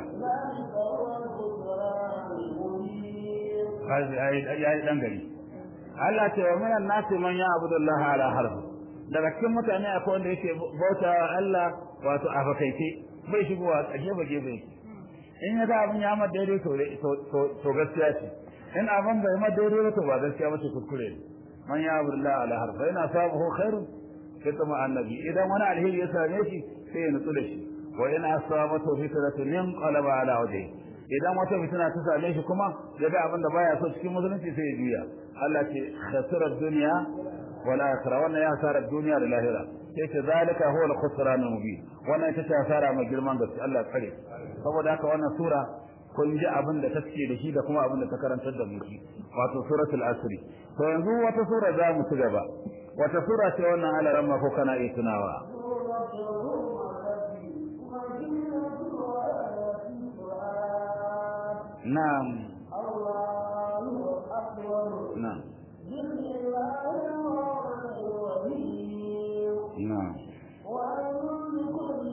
ya yi dan gari Allah ce wa minan nasi man ya abudullah ala harf daga cikin mutane akwai wanda yake bauta Allah wato a fakaice bai shigowa a gefe gefe in ya ga abin ya ma daidai to gaskiya ce in abin bai ma daidai ba to ba gaskiya ba ce kuskure ne man ya abdullah ala harfa yana sabahu khairun kitma annabi idan wani alheri ya same shi sai ya nutsu da shi wa in asabatu fitratun yanqalaba ala wajhi idan wata fitina ta same shi kuma ya ga abin da baya so cikin musulunci sai ya juya Allah ce khasira dunya wal akhirah wannan ya hasara duniya da lahira sai ce zalika huwa al-khusran al-mubin wannan ita ce hasara mai girman gaske Allah ya tsare saboda haka wannan sura kun ji abin da take da shi da kuma abin da ta karantar da mu shi wato suratul asr to yanzu wata sura za mu ci gaba wata sura ce wannan alaran ma ko kana iya tunawa na'am الله أكبر na'am بسم الله الرحمن الرحيم na'am وأن لكل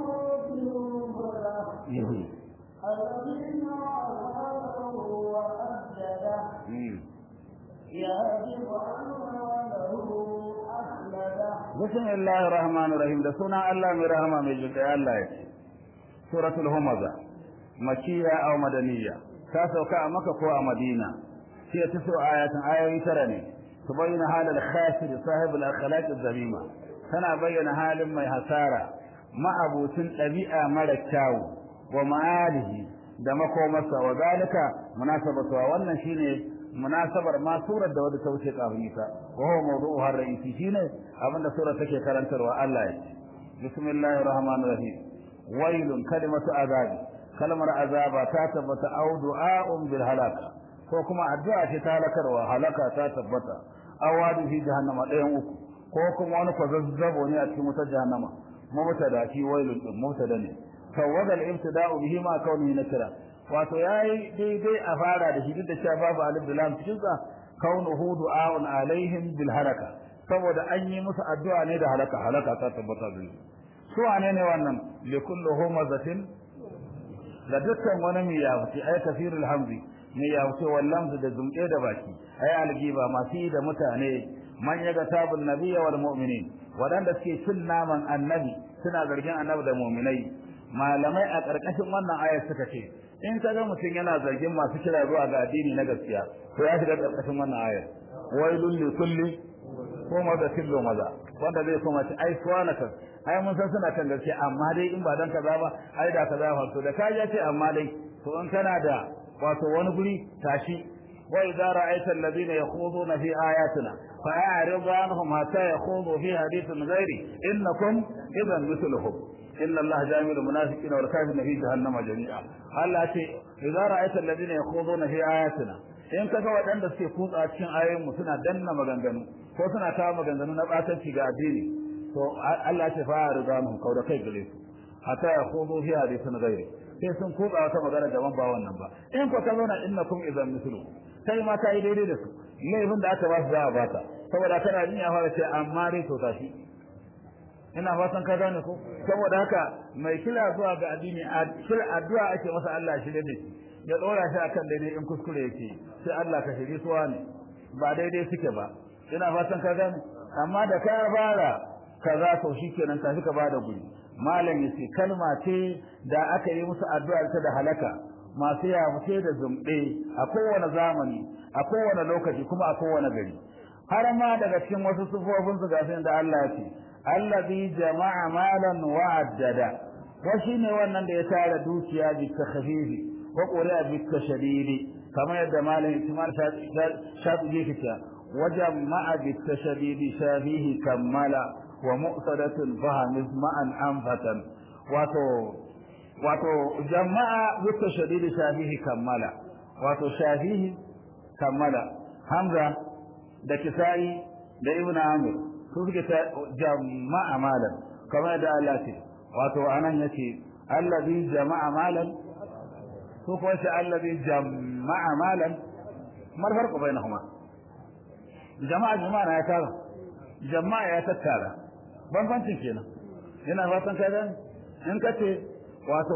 أمة هدى Mhm. الذين عاهدوا وأبدله Mm. يجب أن له أخلده bismillahir rahmanir rahim da sunan Allah mai rahama mai jinkai Allah ya ce suratul humaza makiyya aw madaniyya ta sauka a maka ko a madina sai ta so ayatin ayoyi tara ne su bayyana halal khasir sahib al akhlaq al zamima tana bayyana halin mai hasara ma'abutin ɗabi'a mara kyawu wa ma'alihi da makomarsa wa zalika munasabatu wannan shine munasabar ma surar da wadda ta wuce kafin ita wa huwa mawdu'uha ar-ra'isi shine abinda surar take karantarwa Allah ya ce bismillahir rahmanir rahim wailun kalimatu azabi kalmar azaba ta tabbata au du'a'un bil halaka ko kuma addu'a ce ta halakarwa halaka ta tabbata awadu fi jahannama ɗayan uku ko kuma wani kwazazzabo ne a cikin wutar jahannama mubtada shi wailun din mubtada ne tawada al-ibtida'u bihi ma kaunihi nakira wato yayi daidai a fara da shi duk da cewa babu alif da lam cikin sa kaunuhu du'a'un alaihim bil halaka saboda an yi musu addu'a ne da halaka halaka ta tabbata da su wane ne wannan li kullu humazatin da dukkan wani mai yafuci ay kafirul hamzi mai yafuci wallamzu da zumke da baki ay algiba masu yi da mutane man yaga tabun nabiyya wal mu'minin wadanda suke cin naman annabi suna zargin annabi da mu'minai malamai a karkashin wannan ayar suka ce in ka ga mutum yana zargin masu kira zuwa ga addini na gaskiya to ya shiga karkashin wannan ayar wailul li kulli ko maza tillo maza wanda zai kuma ci ai suwanaka ai mun san suna kan gaskiya amma dai in ba dan kaza ba ai da kaza fa to da ka ya ce amma dai to in kana da wato wani guri tashi wa idza ra'aita alladhina yakhuduna fi ayatina fa'arid anhum hatta yakhudu fi hadithin ghairi innakum idan mithluhum inna allaha jami'ul munafiqina wal kafirina fi jahannama jami'a Allah ce idza ra'aita alladhina yakhuduna fi ayatina in kaga waɗanda suke kutsa cikin ayoyin mu suna danna maganganu ko suna kawo maganganu na batanci ga addini to Allah ya ce fa ridanhum kauda kai gare su hatta ya khudu fi hadithin ghairi sai sun kutsa wata magana daban ba wannan ba in ko ka zauna innakum idan mislu kai ma ka yi daidai da su laifin da aka ba su za a bata saboda kana jin ya fara ce amma dai to tashi ina fatan ka gane ko saboda haka mai kira zuwa ga addini kira addu'a ake masa Allah shi da shi ya dora shi akan daidai in kuskure yake sai Allah ka shiri suwa ne ba daidai suke ba ina fatan ka gane amma da ka fara kaza to shikenan ka fi ka bada guri malam yace kalma ce da aka yi musu addu'a ta da halaka masu yamuce da zumbe a kowane zamani a kowane lokaci kuma a kowane gari har ma daga cikin wasu sufofin su gasin da Allah ya ce allazi jama'a malan wa addada wa shine wannan da ya tara dukiya bi takhfifi wa qura bi tashdidi kamar yadda malam Ismail Shafi yake cewa wa jama'a bi tashdidi shafihi kammala wa mu'tadatun fahamis ma'an anfatan wato wato jama'a bi tashdidi shafihi kammala wato shafihi kammala hamza da kisai da ibnu amir su suke ta jama'a malan kamar da Allah ce wato anan yace allazi jama'a malan su ko shi allazi jama'a malan mar farko bainahuma jama'a jama'a ya tara jama'a ya tattara bambancin kenan ina fatan ka gani in kace wato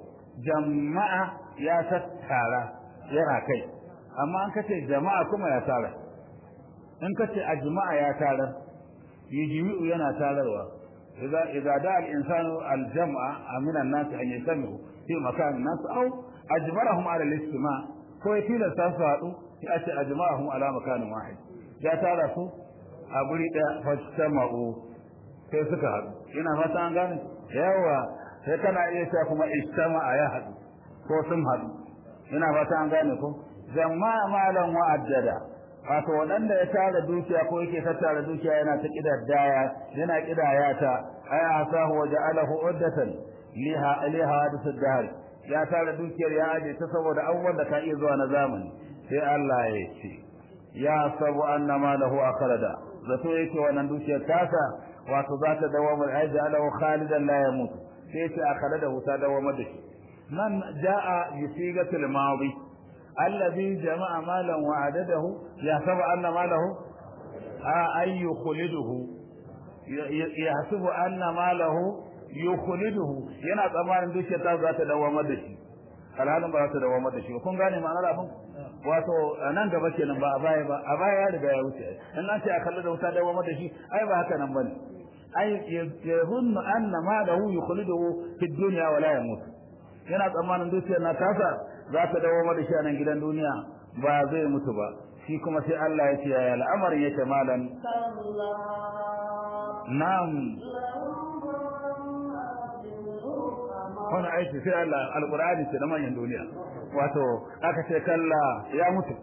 jama'a ya tattara yana kai amma an kace jama'a kuma ya tara in kace a jama'a ya tarar yijimi'u yana tararwa idza idza da al insanu al jam'a min an nas an yasmi'u fi makan nas aw ajbarahum ala al istima' ko ya tilasta su haɗu sai a ce ajma'ahum ala makanin wahid ya tara su a guri ɗaya fastama'u sai suka haɗu ina fata an gane yawa sai kana iya cewa kuma istama'a ya haɗu ko sun haɗu ina fata an gane ko jama'a malan wa'addada wato waɗanda ya tara dukiya ko yake tattara dukiya yana ta kidaddaya yana kidaya ta ay asahu wa ja'alahu uddatan liha liha hadith ad-dahr ya tara dukiyar ya aje ta saboda abubuwan da ka iya zuwa na zamani sai Allah ya ce ya sabu anna malahu akhrada zato yake wannan dukiyar tasa wato za ta dawo mai ai ja'alahu khalidan la yamut sai ce akhrada ta dawo da shi nan jaa yusigatul madi الذي جمع مالا وعدده يحسب أن ماله أن يخلده يحسب أن ماله يخلده yana tsammanin dukiyar ta za ta dawamar da shi alhalin ba za ta dawamar da shi ba kun gane ma'anar abin wato nan gaba kenan ba a baya ba a baya ya riga ya wuce in an ce a kalli da wuta dawamar da shi ai ba haka nan bane ai yazunnu anna malahu yukhliduhu fi dunya wa la yamut yana tsammanin dukiyar na tasa za ta dawo da shi a nan gidan duniya ba zai mutu ba shi kuma sai Allah ya ce ya al'amarin yake malan na'am wannan aiki sai Allah alqur'ani ce da manyan duniya wato aka ce kalla ya mutu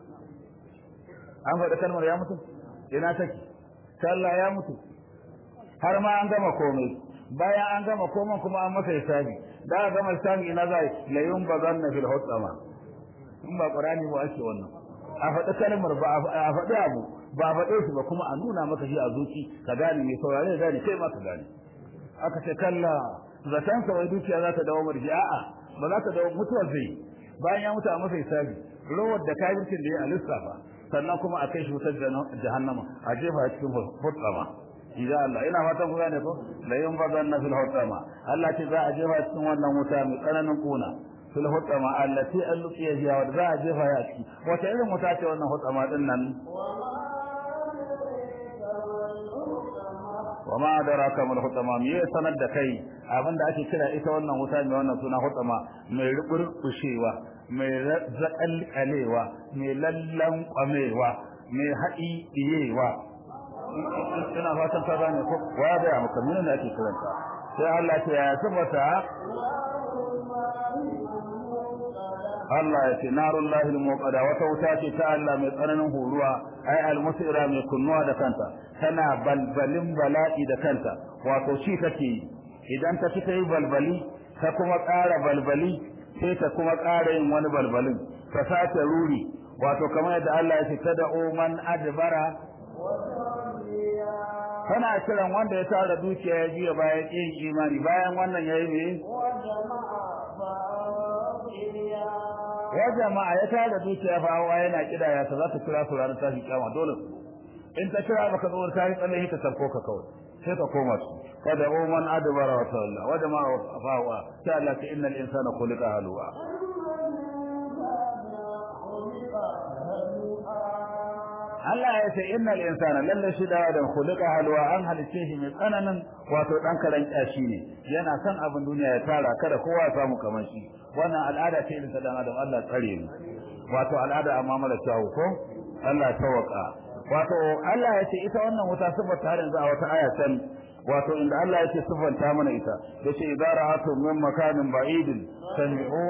an faɗa kalmar ya mutu ina take kalla ya mutu har ma an gama komai bayan an gama komai kuma an masa hisabi da aka gama hisabi ina zai la yunbazanna fil hutama in ba qur'ani ba ake wannan a faɗi kalmar ba a faɗi abu ba a faɗe shi ba kuma a nuna maka shi a zuci ka gane mai saurare da gane kai ma ka gane aka ce kalla zaton sa wai dukiya za ta dawo marji a'a ba za ta dawo mutuwar zai bayan ya mutu a masa hisabi rawar da kafircin da ya alisafa sannan kuma a kai shi wutar jahannama a jefa cikin hutama idan Allah ina fatan ku gane ko la yunbazanna fil hutama Allah ce za a jefa cikin wannan wuta mai tsananin kuna fil hutama allati alqiya fiha wa za a jefa ya ciki wata irin wuta ce wannan hutama din nan wa ma adraka mal hutama me ya sanar da kai abinda ake kira ita wannan wuta mai wannan suna hutama mai ruburshewa mai zakalkalewa mai lallan kwamewa mai haɗi iyewa ina fatan ta gane ko wa da maka menene ake kiranta sai Allah ya tabbata Allah ya ce narun lahil muqada wata wuta ce ta Allah mai tsananin horuwa ai almusira mai kunnuwa da kanta tana balbalin bala'i da kanta wato shi take idan ta fita yi balbali ta kuma ƙara balbali sai ta kuma ƙara yin wani balbalin ta sace ruri wato kamar yadda Allah ya ce tad'u man adbara tana kiran wanda ya tara dukiya ya jiya bayan yin imani bayan wannan yayi ne ya jama'a ya tara dukiya fa hawa yana kidaya ta za ta kira su ranar tashi kiyama dole in ta kira baka zo ta yi tsalle ka tarko ka kawai sai ka koma su kada o man adbara wa tawalla wa jama'a fa hawa ta Allah ta innal insana khuliqa halwa Allah ya ce innal insana lalle shi da adam khuliqa halwa an halice shi mai tsananin wato dan karan kyashi ne yana son abin duniya ya tara kada kowa ya samu kamar shi wannan al'ada ce irin ta dan adam Allah tsare mu wato al'ada amma mala tawo ko Allah tawaka wato Allah ya ce ita wannan wuta sifata har yanzu a wata aya can wato inda Allah yake sifanta mana ita yace idara'atu min makanin ba'idin sami'u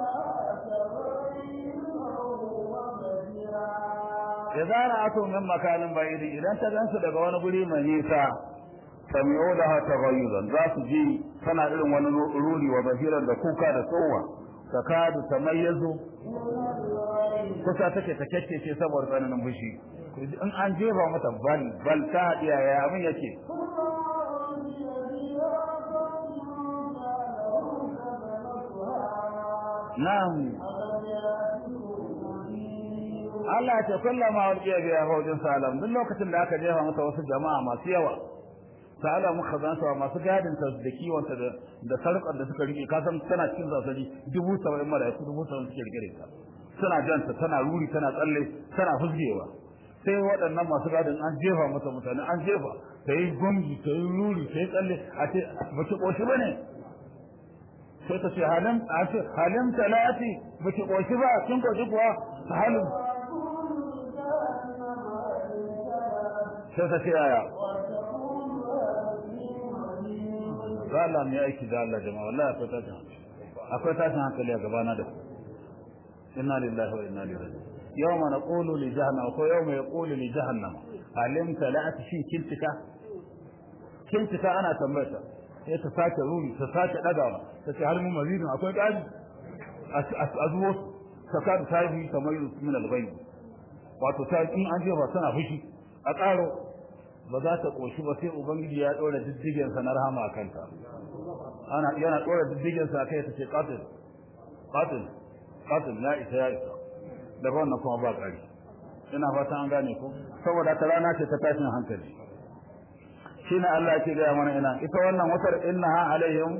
idza ra'atu min makanin ba'id idan ta gansu daga wani guri mai nisa sami'u laha taghayyudan za su ji tana irin wani ruri wa bahiran da kuka da tsowa takadu tamayyazu kusa take ta kakkece saboda tsananin fushi in an jefa mata bal bal ta hadiya ya abin yake na'am Allah ce kullama walqiya bi hawjin salam duk lokacin da aka jefa masa wasu jama'a masu yawa sa'ala muka zan sa masu gadin ta da kiwon ta da sarkar da suka rike kasan tana cikin zasari dubu saba'in malaiku dubu saba'in suke rike ta suna janta tana ruri tana tsalle tana fusgewa sai waɗannan masu gadin an jefa mata mutane an jefa ta yi gungi ta yi ruri ta yi tsalle a ce ba ki ƙoshi ba ne sai ta ce halin a ce halin talati ba ki ƙoshi ba kin ƙoshi kuwa halin sai ta ce yaya ga Allah mai aiki da Allah jama'a wallahi akwai tashin akwai tashin hankali a gabana da inna lillahi wa inna ilaihi raji'un yawma naqulu li jahannam ko yawma yaqulu li jahannam alim tala'at shi kintika kintika ana tambayata sai ta sake ruri ta sake dagawa ta ce har mun mazidin akwai kaji azuwo ta ka ta yi kamar min al-ghayb wato ta in an jefa tana fushi a karo ba za ta koshi ba sai ubangiji ya dora diddigen sa na rahama a kanta ana yana dora diddigen sa kai ta ce qatil qatil qatil la isa ya isa da wannan kuma ba kari ina fatan an gane ko saboda ta rana ce ta tashin hankali shine Allah yake ga mana ina ita wannan wutar innaha alaihim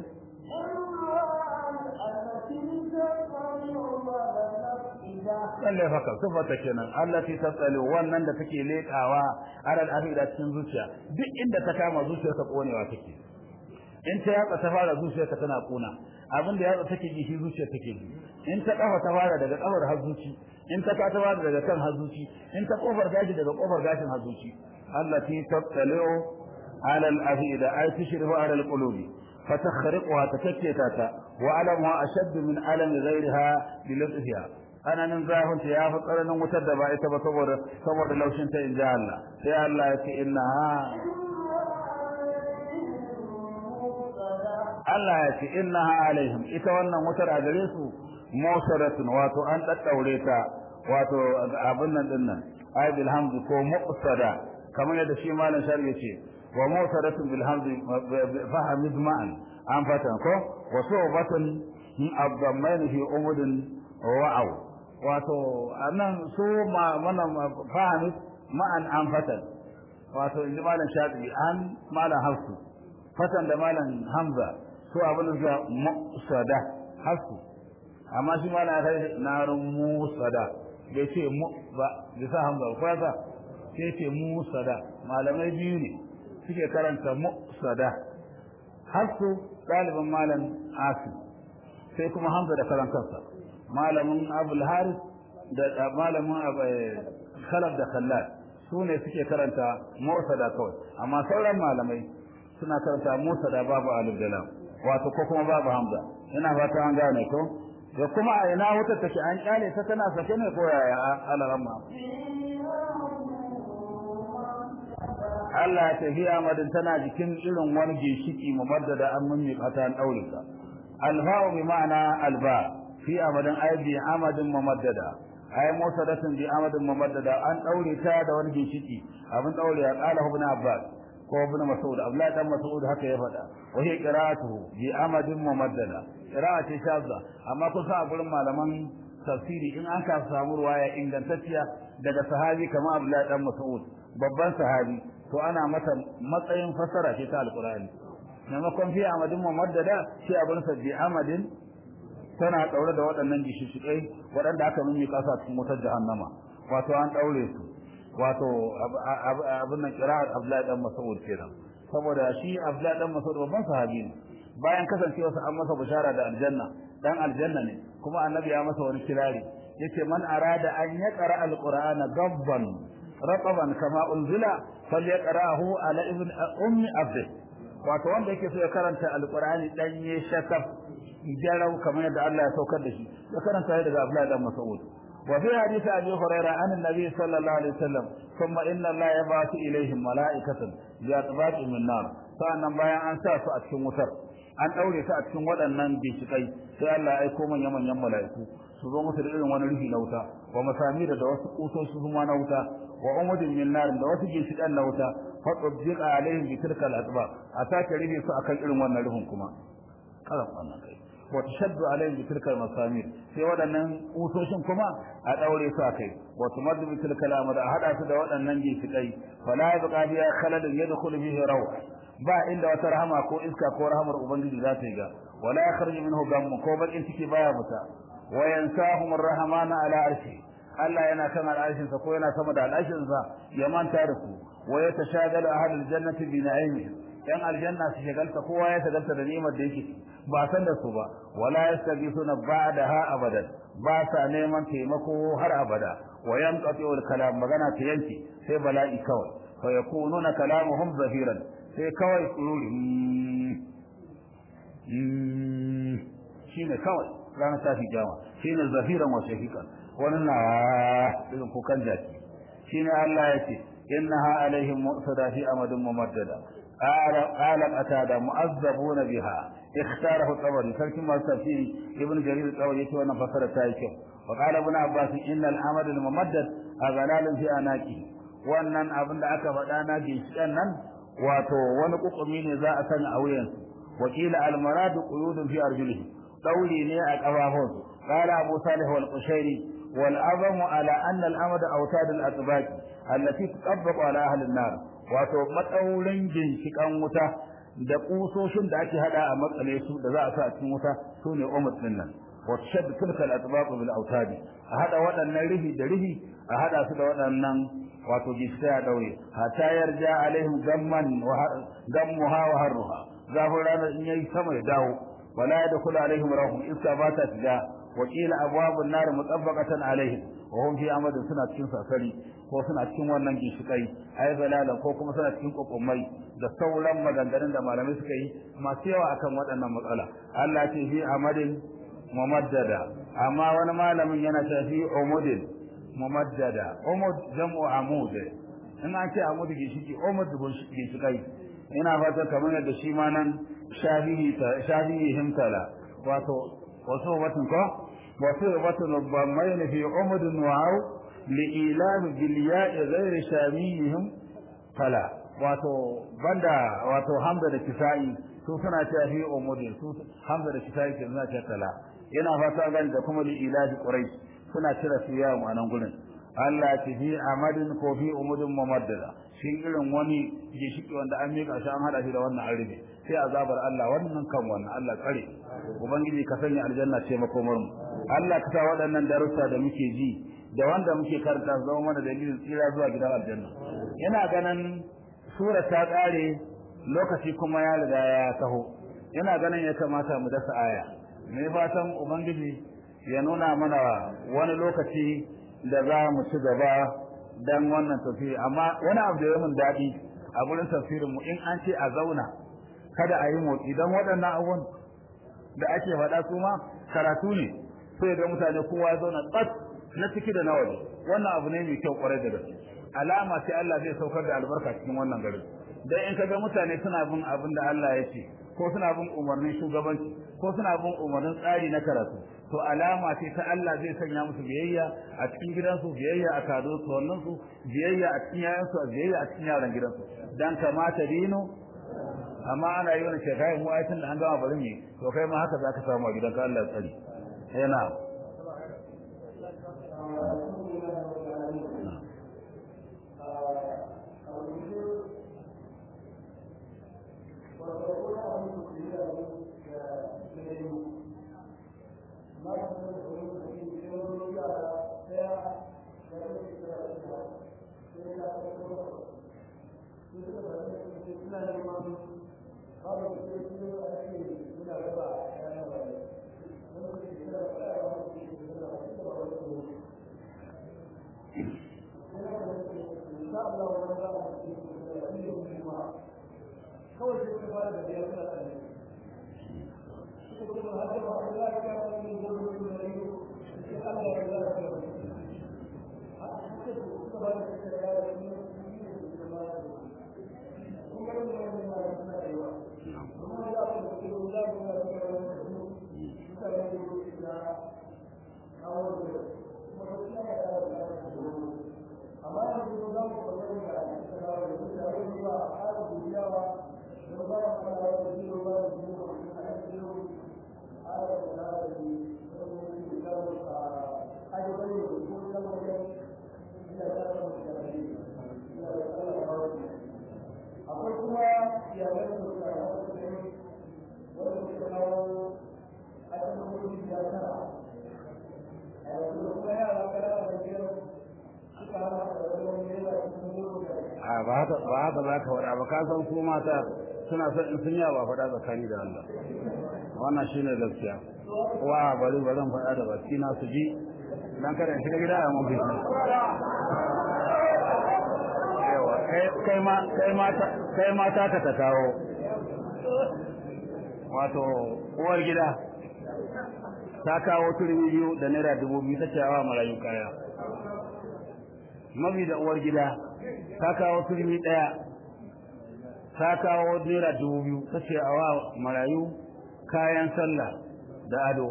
lalle haka sifata kenan allati tasalu wannan da take lekawa alal afida cikin zuciya duk inda ta kama zuciyar ta konewa take in ta yatsa ta fara zuciyar ta tana kuna abin da yatsa take ji shi zuciyar take ji in ta kafa ta fara daga kafar hazuci in ta ka ta fara daga kan hazuci in ta kofar gashi daga kofar gashin hazuci allati tasalu alal afida ay tushrifu alal qulubi فتخرقها تكتتا وألمها أشد من ألم غيرها بلطفها ana nan zafin ta ya fi tsananin wutar da ba ita ba saboda saboda laushin ta inji Allah sai Allah ya ce inna ha Allah ya ce inna ha alaihim ita wannan wutar a gare su musaratun wato an daddaure ta wato abin nan din nan ay bil hamdi ko muqsada kamar yadda shi malam shari yace wa musaratun bil hamdi fahamid ma'an an fatan ko wa subatun abdammain fi umudin wa'aw wato anan su ma mana fahimi ma'an an fatan wato inda malam shafi an malam hafsu fatan da malam hamza su abin da musada hafsu amma shi malam kai narun musada bai ce mu ba bisa hamza ko ya sai ce musada malamai biyu ne suke karanta musada hafsu ɗaliban malam asim sai kuma hamza da karantarsa malamin abul haris da malamin khalaf da khallad su ne suke karanta musada kawai amma sauran malamai suna karanta musada babu alif da lam wato ko kuma babu hamza ina fata an gane ko da kuma a ina wutar take an kyale ta tana sake ne ko yaya alaramma Allah ya tafi amadin tana jikin irin wani ginshiki mumaddada an mummi kata an daure ta alfa'u bi ma'ana alba fi amadin ay bi amadin mumaddada ay musadatin bi amadin mumaddada an daure ta da wani ginshiki abin daure ya qala ibn abbas ko ibn mas'ud abdullah dan mas'ud haka ya faɗa wa hiya qira'atuhu bi amadin mumaddada qira'ati shadda amma kusa a gurin malaman tafsiri in an ka samu ruwaya ingantacciya daga sahabi kamar abdullah dan mas'ud babban sahabi to ana mata matsayin fasara ce ta alqur'ani maimakon fi amadin mumaddada shi abin sa bi amadin tana daure da waɗannan gishishikai waɗanda aka mimmi kasa cikin wutar jahannama wato an daure su wato abin nan qira'at Abdullahi dan Mas'ud kenan saboda shi Abdullahi dan Mas'ud babban sahabi ne bayan kasancewa sa an masa bishara da aljanna dan aljanna ne kuma annabi ya masa wani kirari yace man arada an yaqra alqur'ana gabban raqaban kama unzila falyaqrahu ala ibn ummi abd wato wanda yake so ya karanta alqur'ani danye shakaf jarau kamar yadda Allah ya saukar da shi ya karanta daga Abdullahi dan Mas'ud وفي حديث أبي هريرة عن النبي صلى الله عليه وسلم ثم إن الله يبعث إليهم ملائكة بأطباق من نار فأنا بايا أن ساسو أتكون وتر an daure su a cikin waɗannan bincikai sai Allah ya aiko manyan manyan mala'iku su zo musu da irin wani rufi na wuta wa masamira da wasu kusoshi kuma na wuta wa umudin min nar da wasu ginshiƙan na wuta fa tuddiqa alaihim bi tilka al-atba a sake rufe su akan irin wannan rufin kuma karan wannan kai wa tashaddu alaihim bi tilka al-masamir sai waɗannan kusoshin kuma a daure su akai wa tumaddu bi tilka al-amr a hada su da waɗannan ginshiƙai fala yabqa biya khalalun yadkhulu fihi rawh ba inda wata rahama ko iska ko rahamar ubangiji za ta yi ga wala yakhruju minhu gam ko bakin ciki baya fita wa yansahum ar-rahman ala arshi Allah yana kan al'arshin sa ko yana sama da al'arshin sa ya manta da su wa yatashagalu ahlul jannati bi na'imi yan aljanna su shagalta kowa ya shagalta da ni'imar da yake ba san da su ba wala yastaghithuna ba'daha abadan ba sa neman taimako har abada wa yanqati al kalam magana ta yanke sai bala'i kawai fa yakununa kalamuhum zahiran sai kawai tsururi shine kawai ranar tafi kiyama shine zahiran wa shahiqan wannan na irin kukan jaki shine Allah ya ce innaha alaihim mu'sada fi amadin mumaddada قال قال أتادا مؤذبون بها اختاره الطبري تركم التفسير ابن جرير الطبري يتي وانا فسر تايكو وقال ابن عباس ان الامد الممدد اغلال في اناقه wannan abin da aka faɗa na ginshiƙan nan wato wani kukumi ne za a sanya a wuyan wakila almaradu quyudun fi arjulihi dauri ne a kafafun qala abu salih wal qushairi wal azamu ala anna al amada awtad al atbaq allati tutabaqu ala ahli an-nar wato matsaurin ginshiƙan wuta da kusoshin da ake hada a matsale su da za a sa a cikin wuta su ne umar din nan wa shad tilka al-atbaq bil awtad a hada waɗannan rihi da rihi a hada su da waɗannan wato ginshiƙa ya daure hatta yarja alaihim gamman wa gammuha wa harruha zafin ranar in yayi sama ya dawo wala yadkhulu alaihim rahum iska ba ta shiga wa qila abwabun nar mutabbaqatan alaihim wa hum fi amadin suna cikin sasari ko suna cikin wannan ginshikai ai zalalan ko kuma suna cikin kokomai da sauran maganganun da malamai suka yi masu yawa akan waɗannan matsala Allah ce fi amadin mumaddada amma wani malamin yana ta fi umudin mumaddada umud jam'u amud in an ce amud ginshiki umud ginshikai ina fatan kamar yadda shi ma nan shafihi shafihi himtala wato wasu batun ko wasu batun bamain fi umudin wa'u li'ilami biliya'i ghairi shamiyihim fala wato banda wato hamza da kisa'i su suna cewa fi umudin su hamza da kisa'i ke suna cewa kala yana fata gani da kuma li'ilafi quraish suna cire su ya mu anan gurin Allah ya fi amadin ko fi umudin mumaddada shi irin wani gishiki wanda an mika shi an hada shi da wannan arbi sai azabar Allah wannan kan wannan Allah tsare ubangiji ka sanya aljanna ce makomar mu Allah ka sa waɗannan darussa da muke ji da wanda muke karanta zama mana dalilin tsira zuwa gidan aljanna ina ganin sura ta kare lokaci kuma ya riga ya taho ina ganin ya kamata mu dasa aya mai fatan ubangiji ya nuna mana wani lokaci da za mu ci gaba dan wannan tafsiri amma wani abu da ya mun daɗi a gurin tafsirin mu in an ce a zauna kada a yi motsi dan waɗannan abubuwan da ake faɗa su ma karatu ne sai ga mutane kowa ya zauna tsat na ciki da na waje wannan abu ne mai kyau kwarai da gaske alama ce Allah zai saukar da albarka cikin wannan gari dan in kaga mutane suna bin abin da Allah ya ce ko suna bin umarnin shugabanci ko suna bin umarnin tsari na karatu to alama ce ta Allah zai sanya musu biyayya a cikin gidansu biyayya a kado su wannan su biyayya a cikin yayansu biyayya a cikin yaran gidansu dan kamata dino amma ana yi wani shekai mu ayatin da an gama bari mu to kai ma haka zaka samu a gidanka Allah ya tsare yana Thank you. a ba haka ba haka za ka faɗa ba ka san su mata suna son in sun yawa faɗa tsakani da Allah wannan shine gaskiya wa bari ba zan faɗa da baki na su ji dan kada in shiga gida a mun biki yawa kai ma kai ma kai ma ta ka ta kawo wato uwar gida ta kawo turmi biyu da naira dubu biyu ta cewa marayu kaya mabi da uwar gida ta kawo turmi ɗaya ta kawo naira dubu biyu ta ce a wa marayu kayan sallah da ado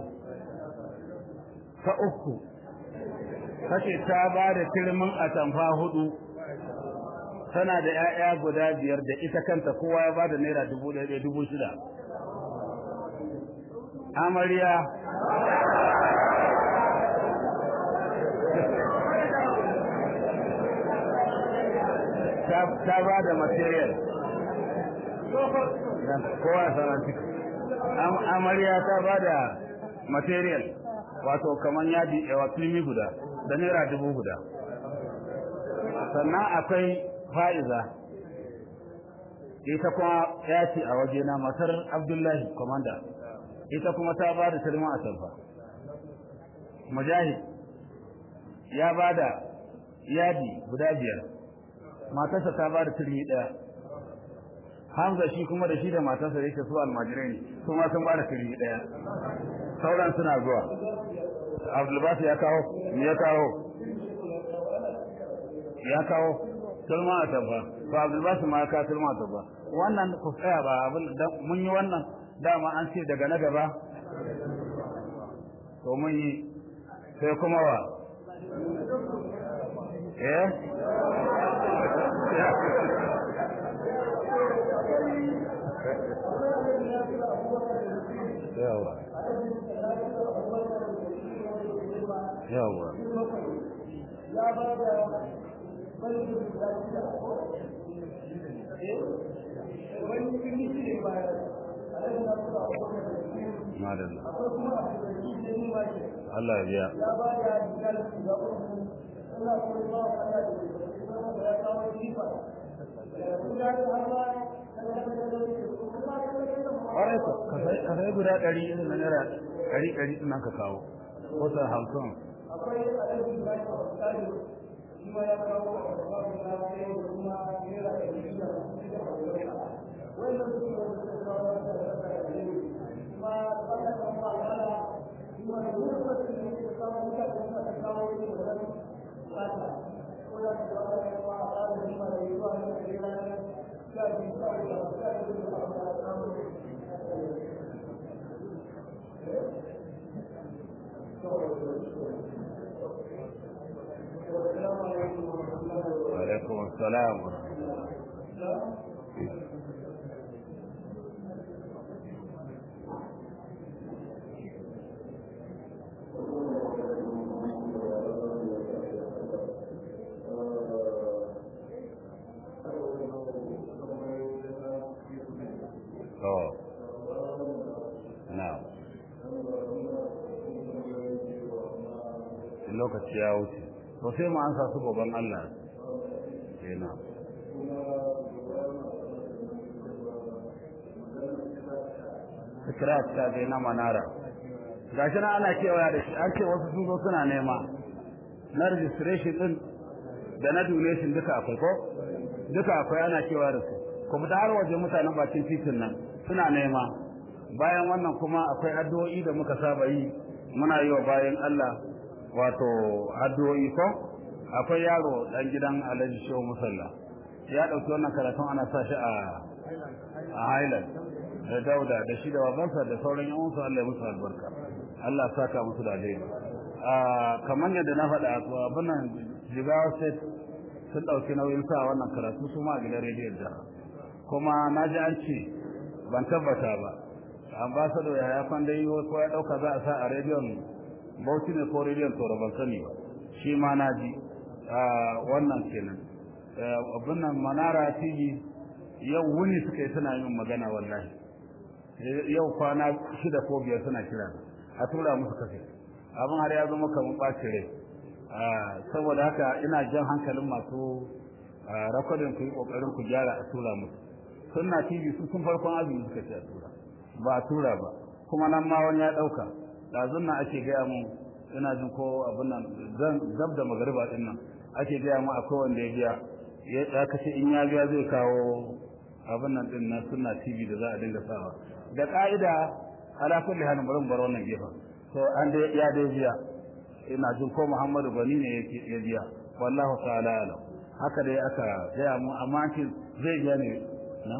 ta uku ta ce ta ba da turmin atamfa hudu tana da 'ya'ya guda biyar da ita kanta kowa ya ba da naira dubu ɗaya dubu shida amarya ta ba da material kowa sanar amarya ta ba da material wato kamar yadi yawa filmi guda da naira dubu guda sannan akwai fa'iza ita kuma ya ce a wajena matar abdullahi komanda ita kuma ta ba da turma a sarfa mujahid ya ba da yadi guda biyar matarsa ta ba da turmi ɗaya hamza shi kuma da shi da matarsa da yake su almajirai ne su ma sun ba da turmi ɗaya sauran suna zuwa abdulbas ya kawo me ya kawo ya kawo turma a sarfa to abdulbas ma ya kawo turma a sarfa wannan ku tsaya ba abin mun yi wannan dama an ce daga na gaba to mun yi sai kuma wa eh yawa yawa ya ba da wani wani ne ba madalla Allah ya biya ya ba da misali ga uku Allah ko ba ka da kuma ya kawo sifa kuma da Allah ƙwarai ko ka sai guda ɗari irin na naira ɗari ɗari ɗin nan ka kawo ko ta hamsin akwai alaji ba shi misali shi ma ya kawo babu na sai kuma naira ɗari da wannan su ne wanda suka kawo da kuma ba ta kan ba wala kuma da lokacin da suka kawo mutane kuma ta kawo ne da wani fata ko da ta kawo ne ma a ƙara da ma da yi ba ne da yana ne ya ji ba da ya ji da ba da kawo وعليكم السلام Oh. Now. lokaci ya wuce to sai mu ansa su gaban Allah kenan Fikrat ta dai na manara gashi na ana kewaya da shi an ce wasu sun zo suna nema na registration din da na donation duka akwai ko duka akwai ana kewaya da su ku fita har waje mutanen bakin titin nan suna nema bayan wannan kuma akwai addu'o'i da muka saba yi muna yi wa bayan Allah wato addu'o'i ko akwai yaro dan gidan Alhaji Shehu Musalla ya dauki wannan karatun ana sa shi a a Highland da Dauda da shi da babansa da sauran yan uwansa Allah ya musu albarka Allah ya saka musu da alheri a kamar yadda na faɗa abin nan Jigawa State sun dauki nauyin sa wannan karatu su ma a gidan rediyon da kuma na ji an ce ban tabbata ba ambassador ya ya kwanda yi ko ya dauka za a sa a rediyon bauchi ne ko rediyon to ban sani ba shi ma na ji wannan kenan abin nan manara tv yau wuni suka yi suna yin magana wallahi yau kwana shida ko biyar suna kira a tura musu kafe abin har ya zama kamar ɓaci rai saboda haka ina jan hankalin masu rakodin ku yi kokarin ku gyara a tura musu sunna tv su sun farkon azumi suka ce a tura ba a tura ba kuma nan ma wani ya dauka dazun nan ake gaya mu ina jin ko abin nan zan gab da magariba din nan ake gaya mu akwai wanda ya biya ya kace in ya biya zai kawo abin nan din na sunna tv da za a dinga sawa da ka'ida ala kulli halin bari bar wannan gefen to an dai ya dai biya ina jin ko Muhammadu Gani ne yake ya biya wallahu ta'ala alam haka dai aka gaya mu amma shi zai biya ne na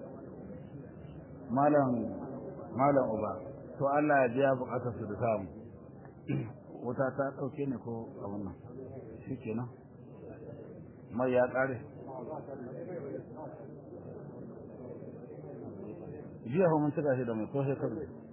malam malam uba to Allah ya biya bukatar su da samu wuta ta dauke ne ko abin nan shikenan mai ya kare jiya mun cika shi da mai ko shekaru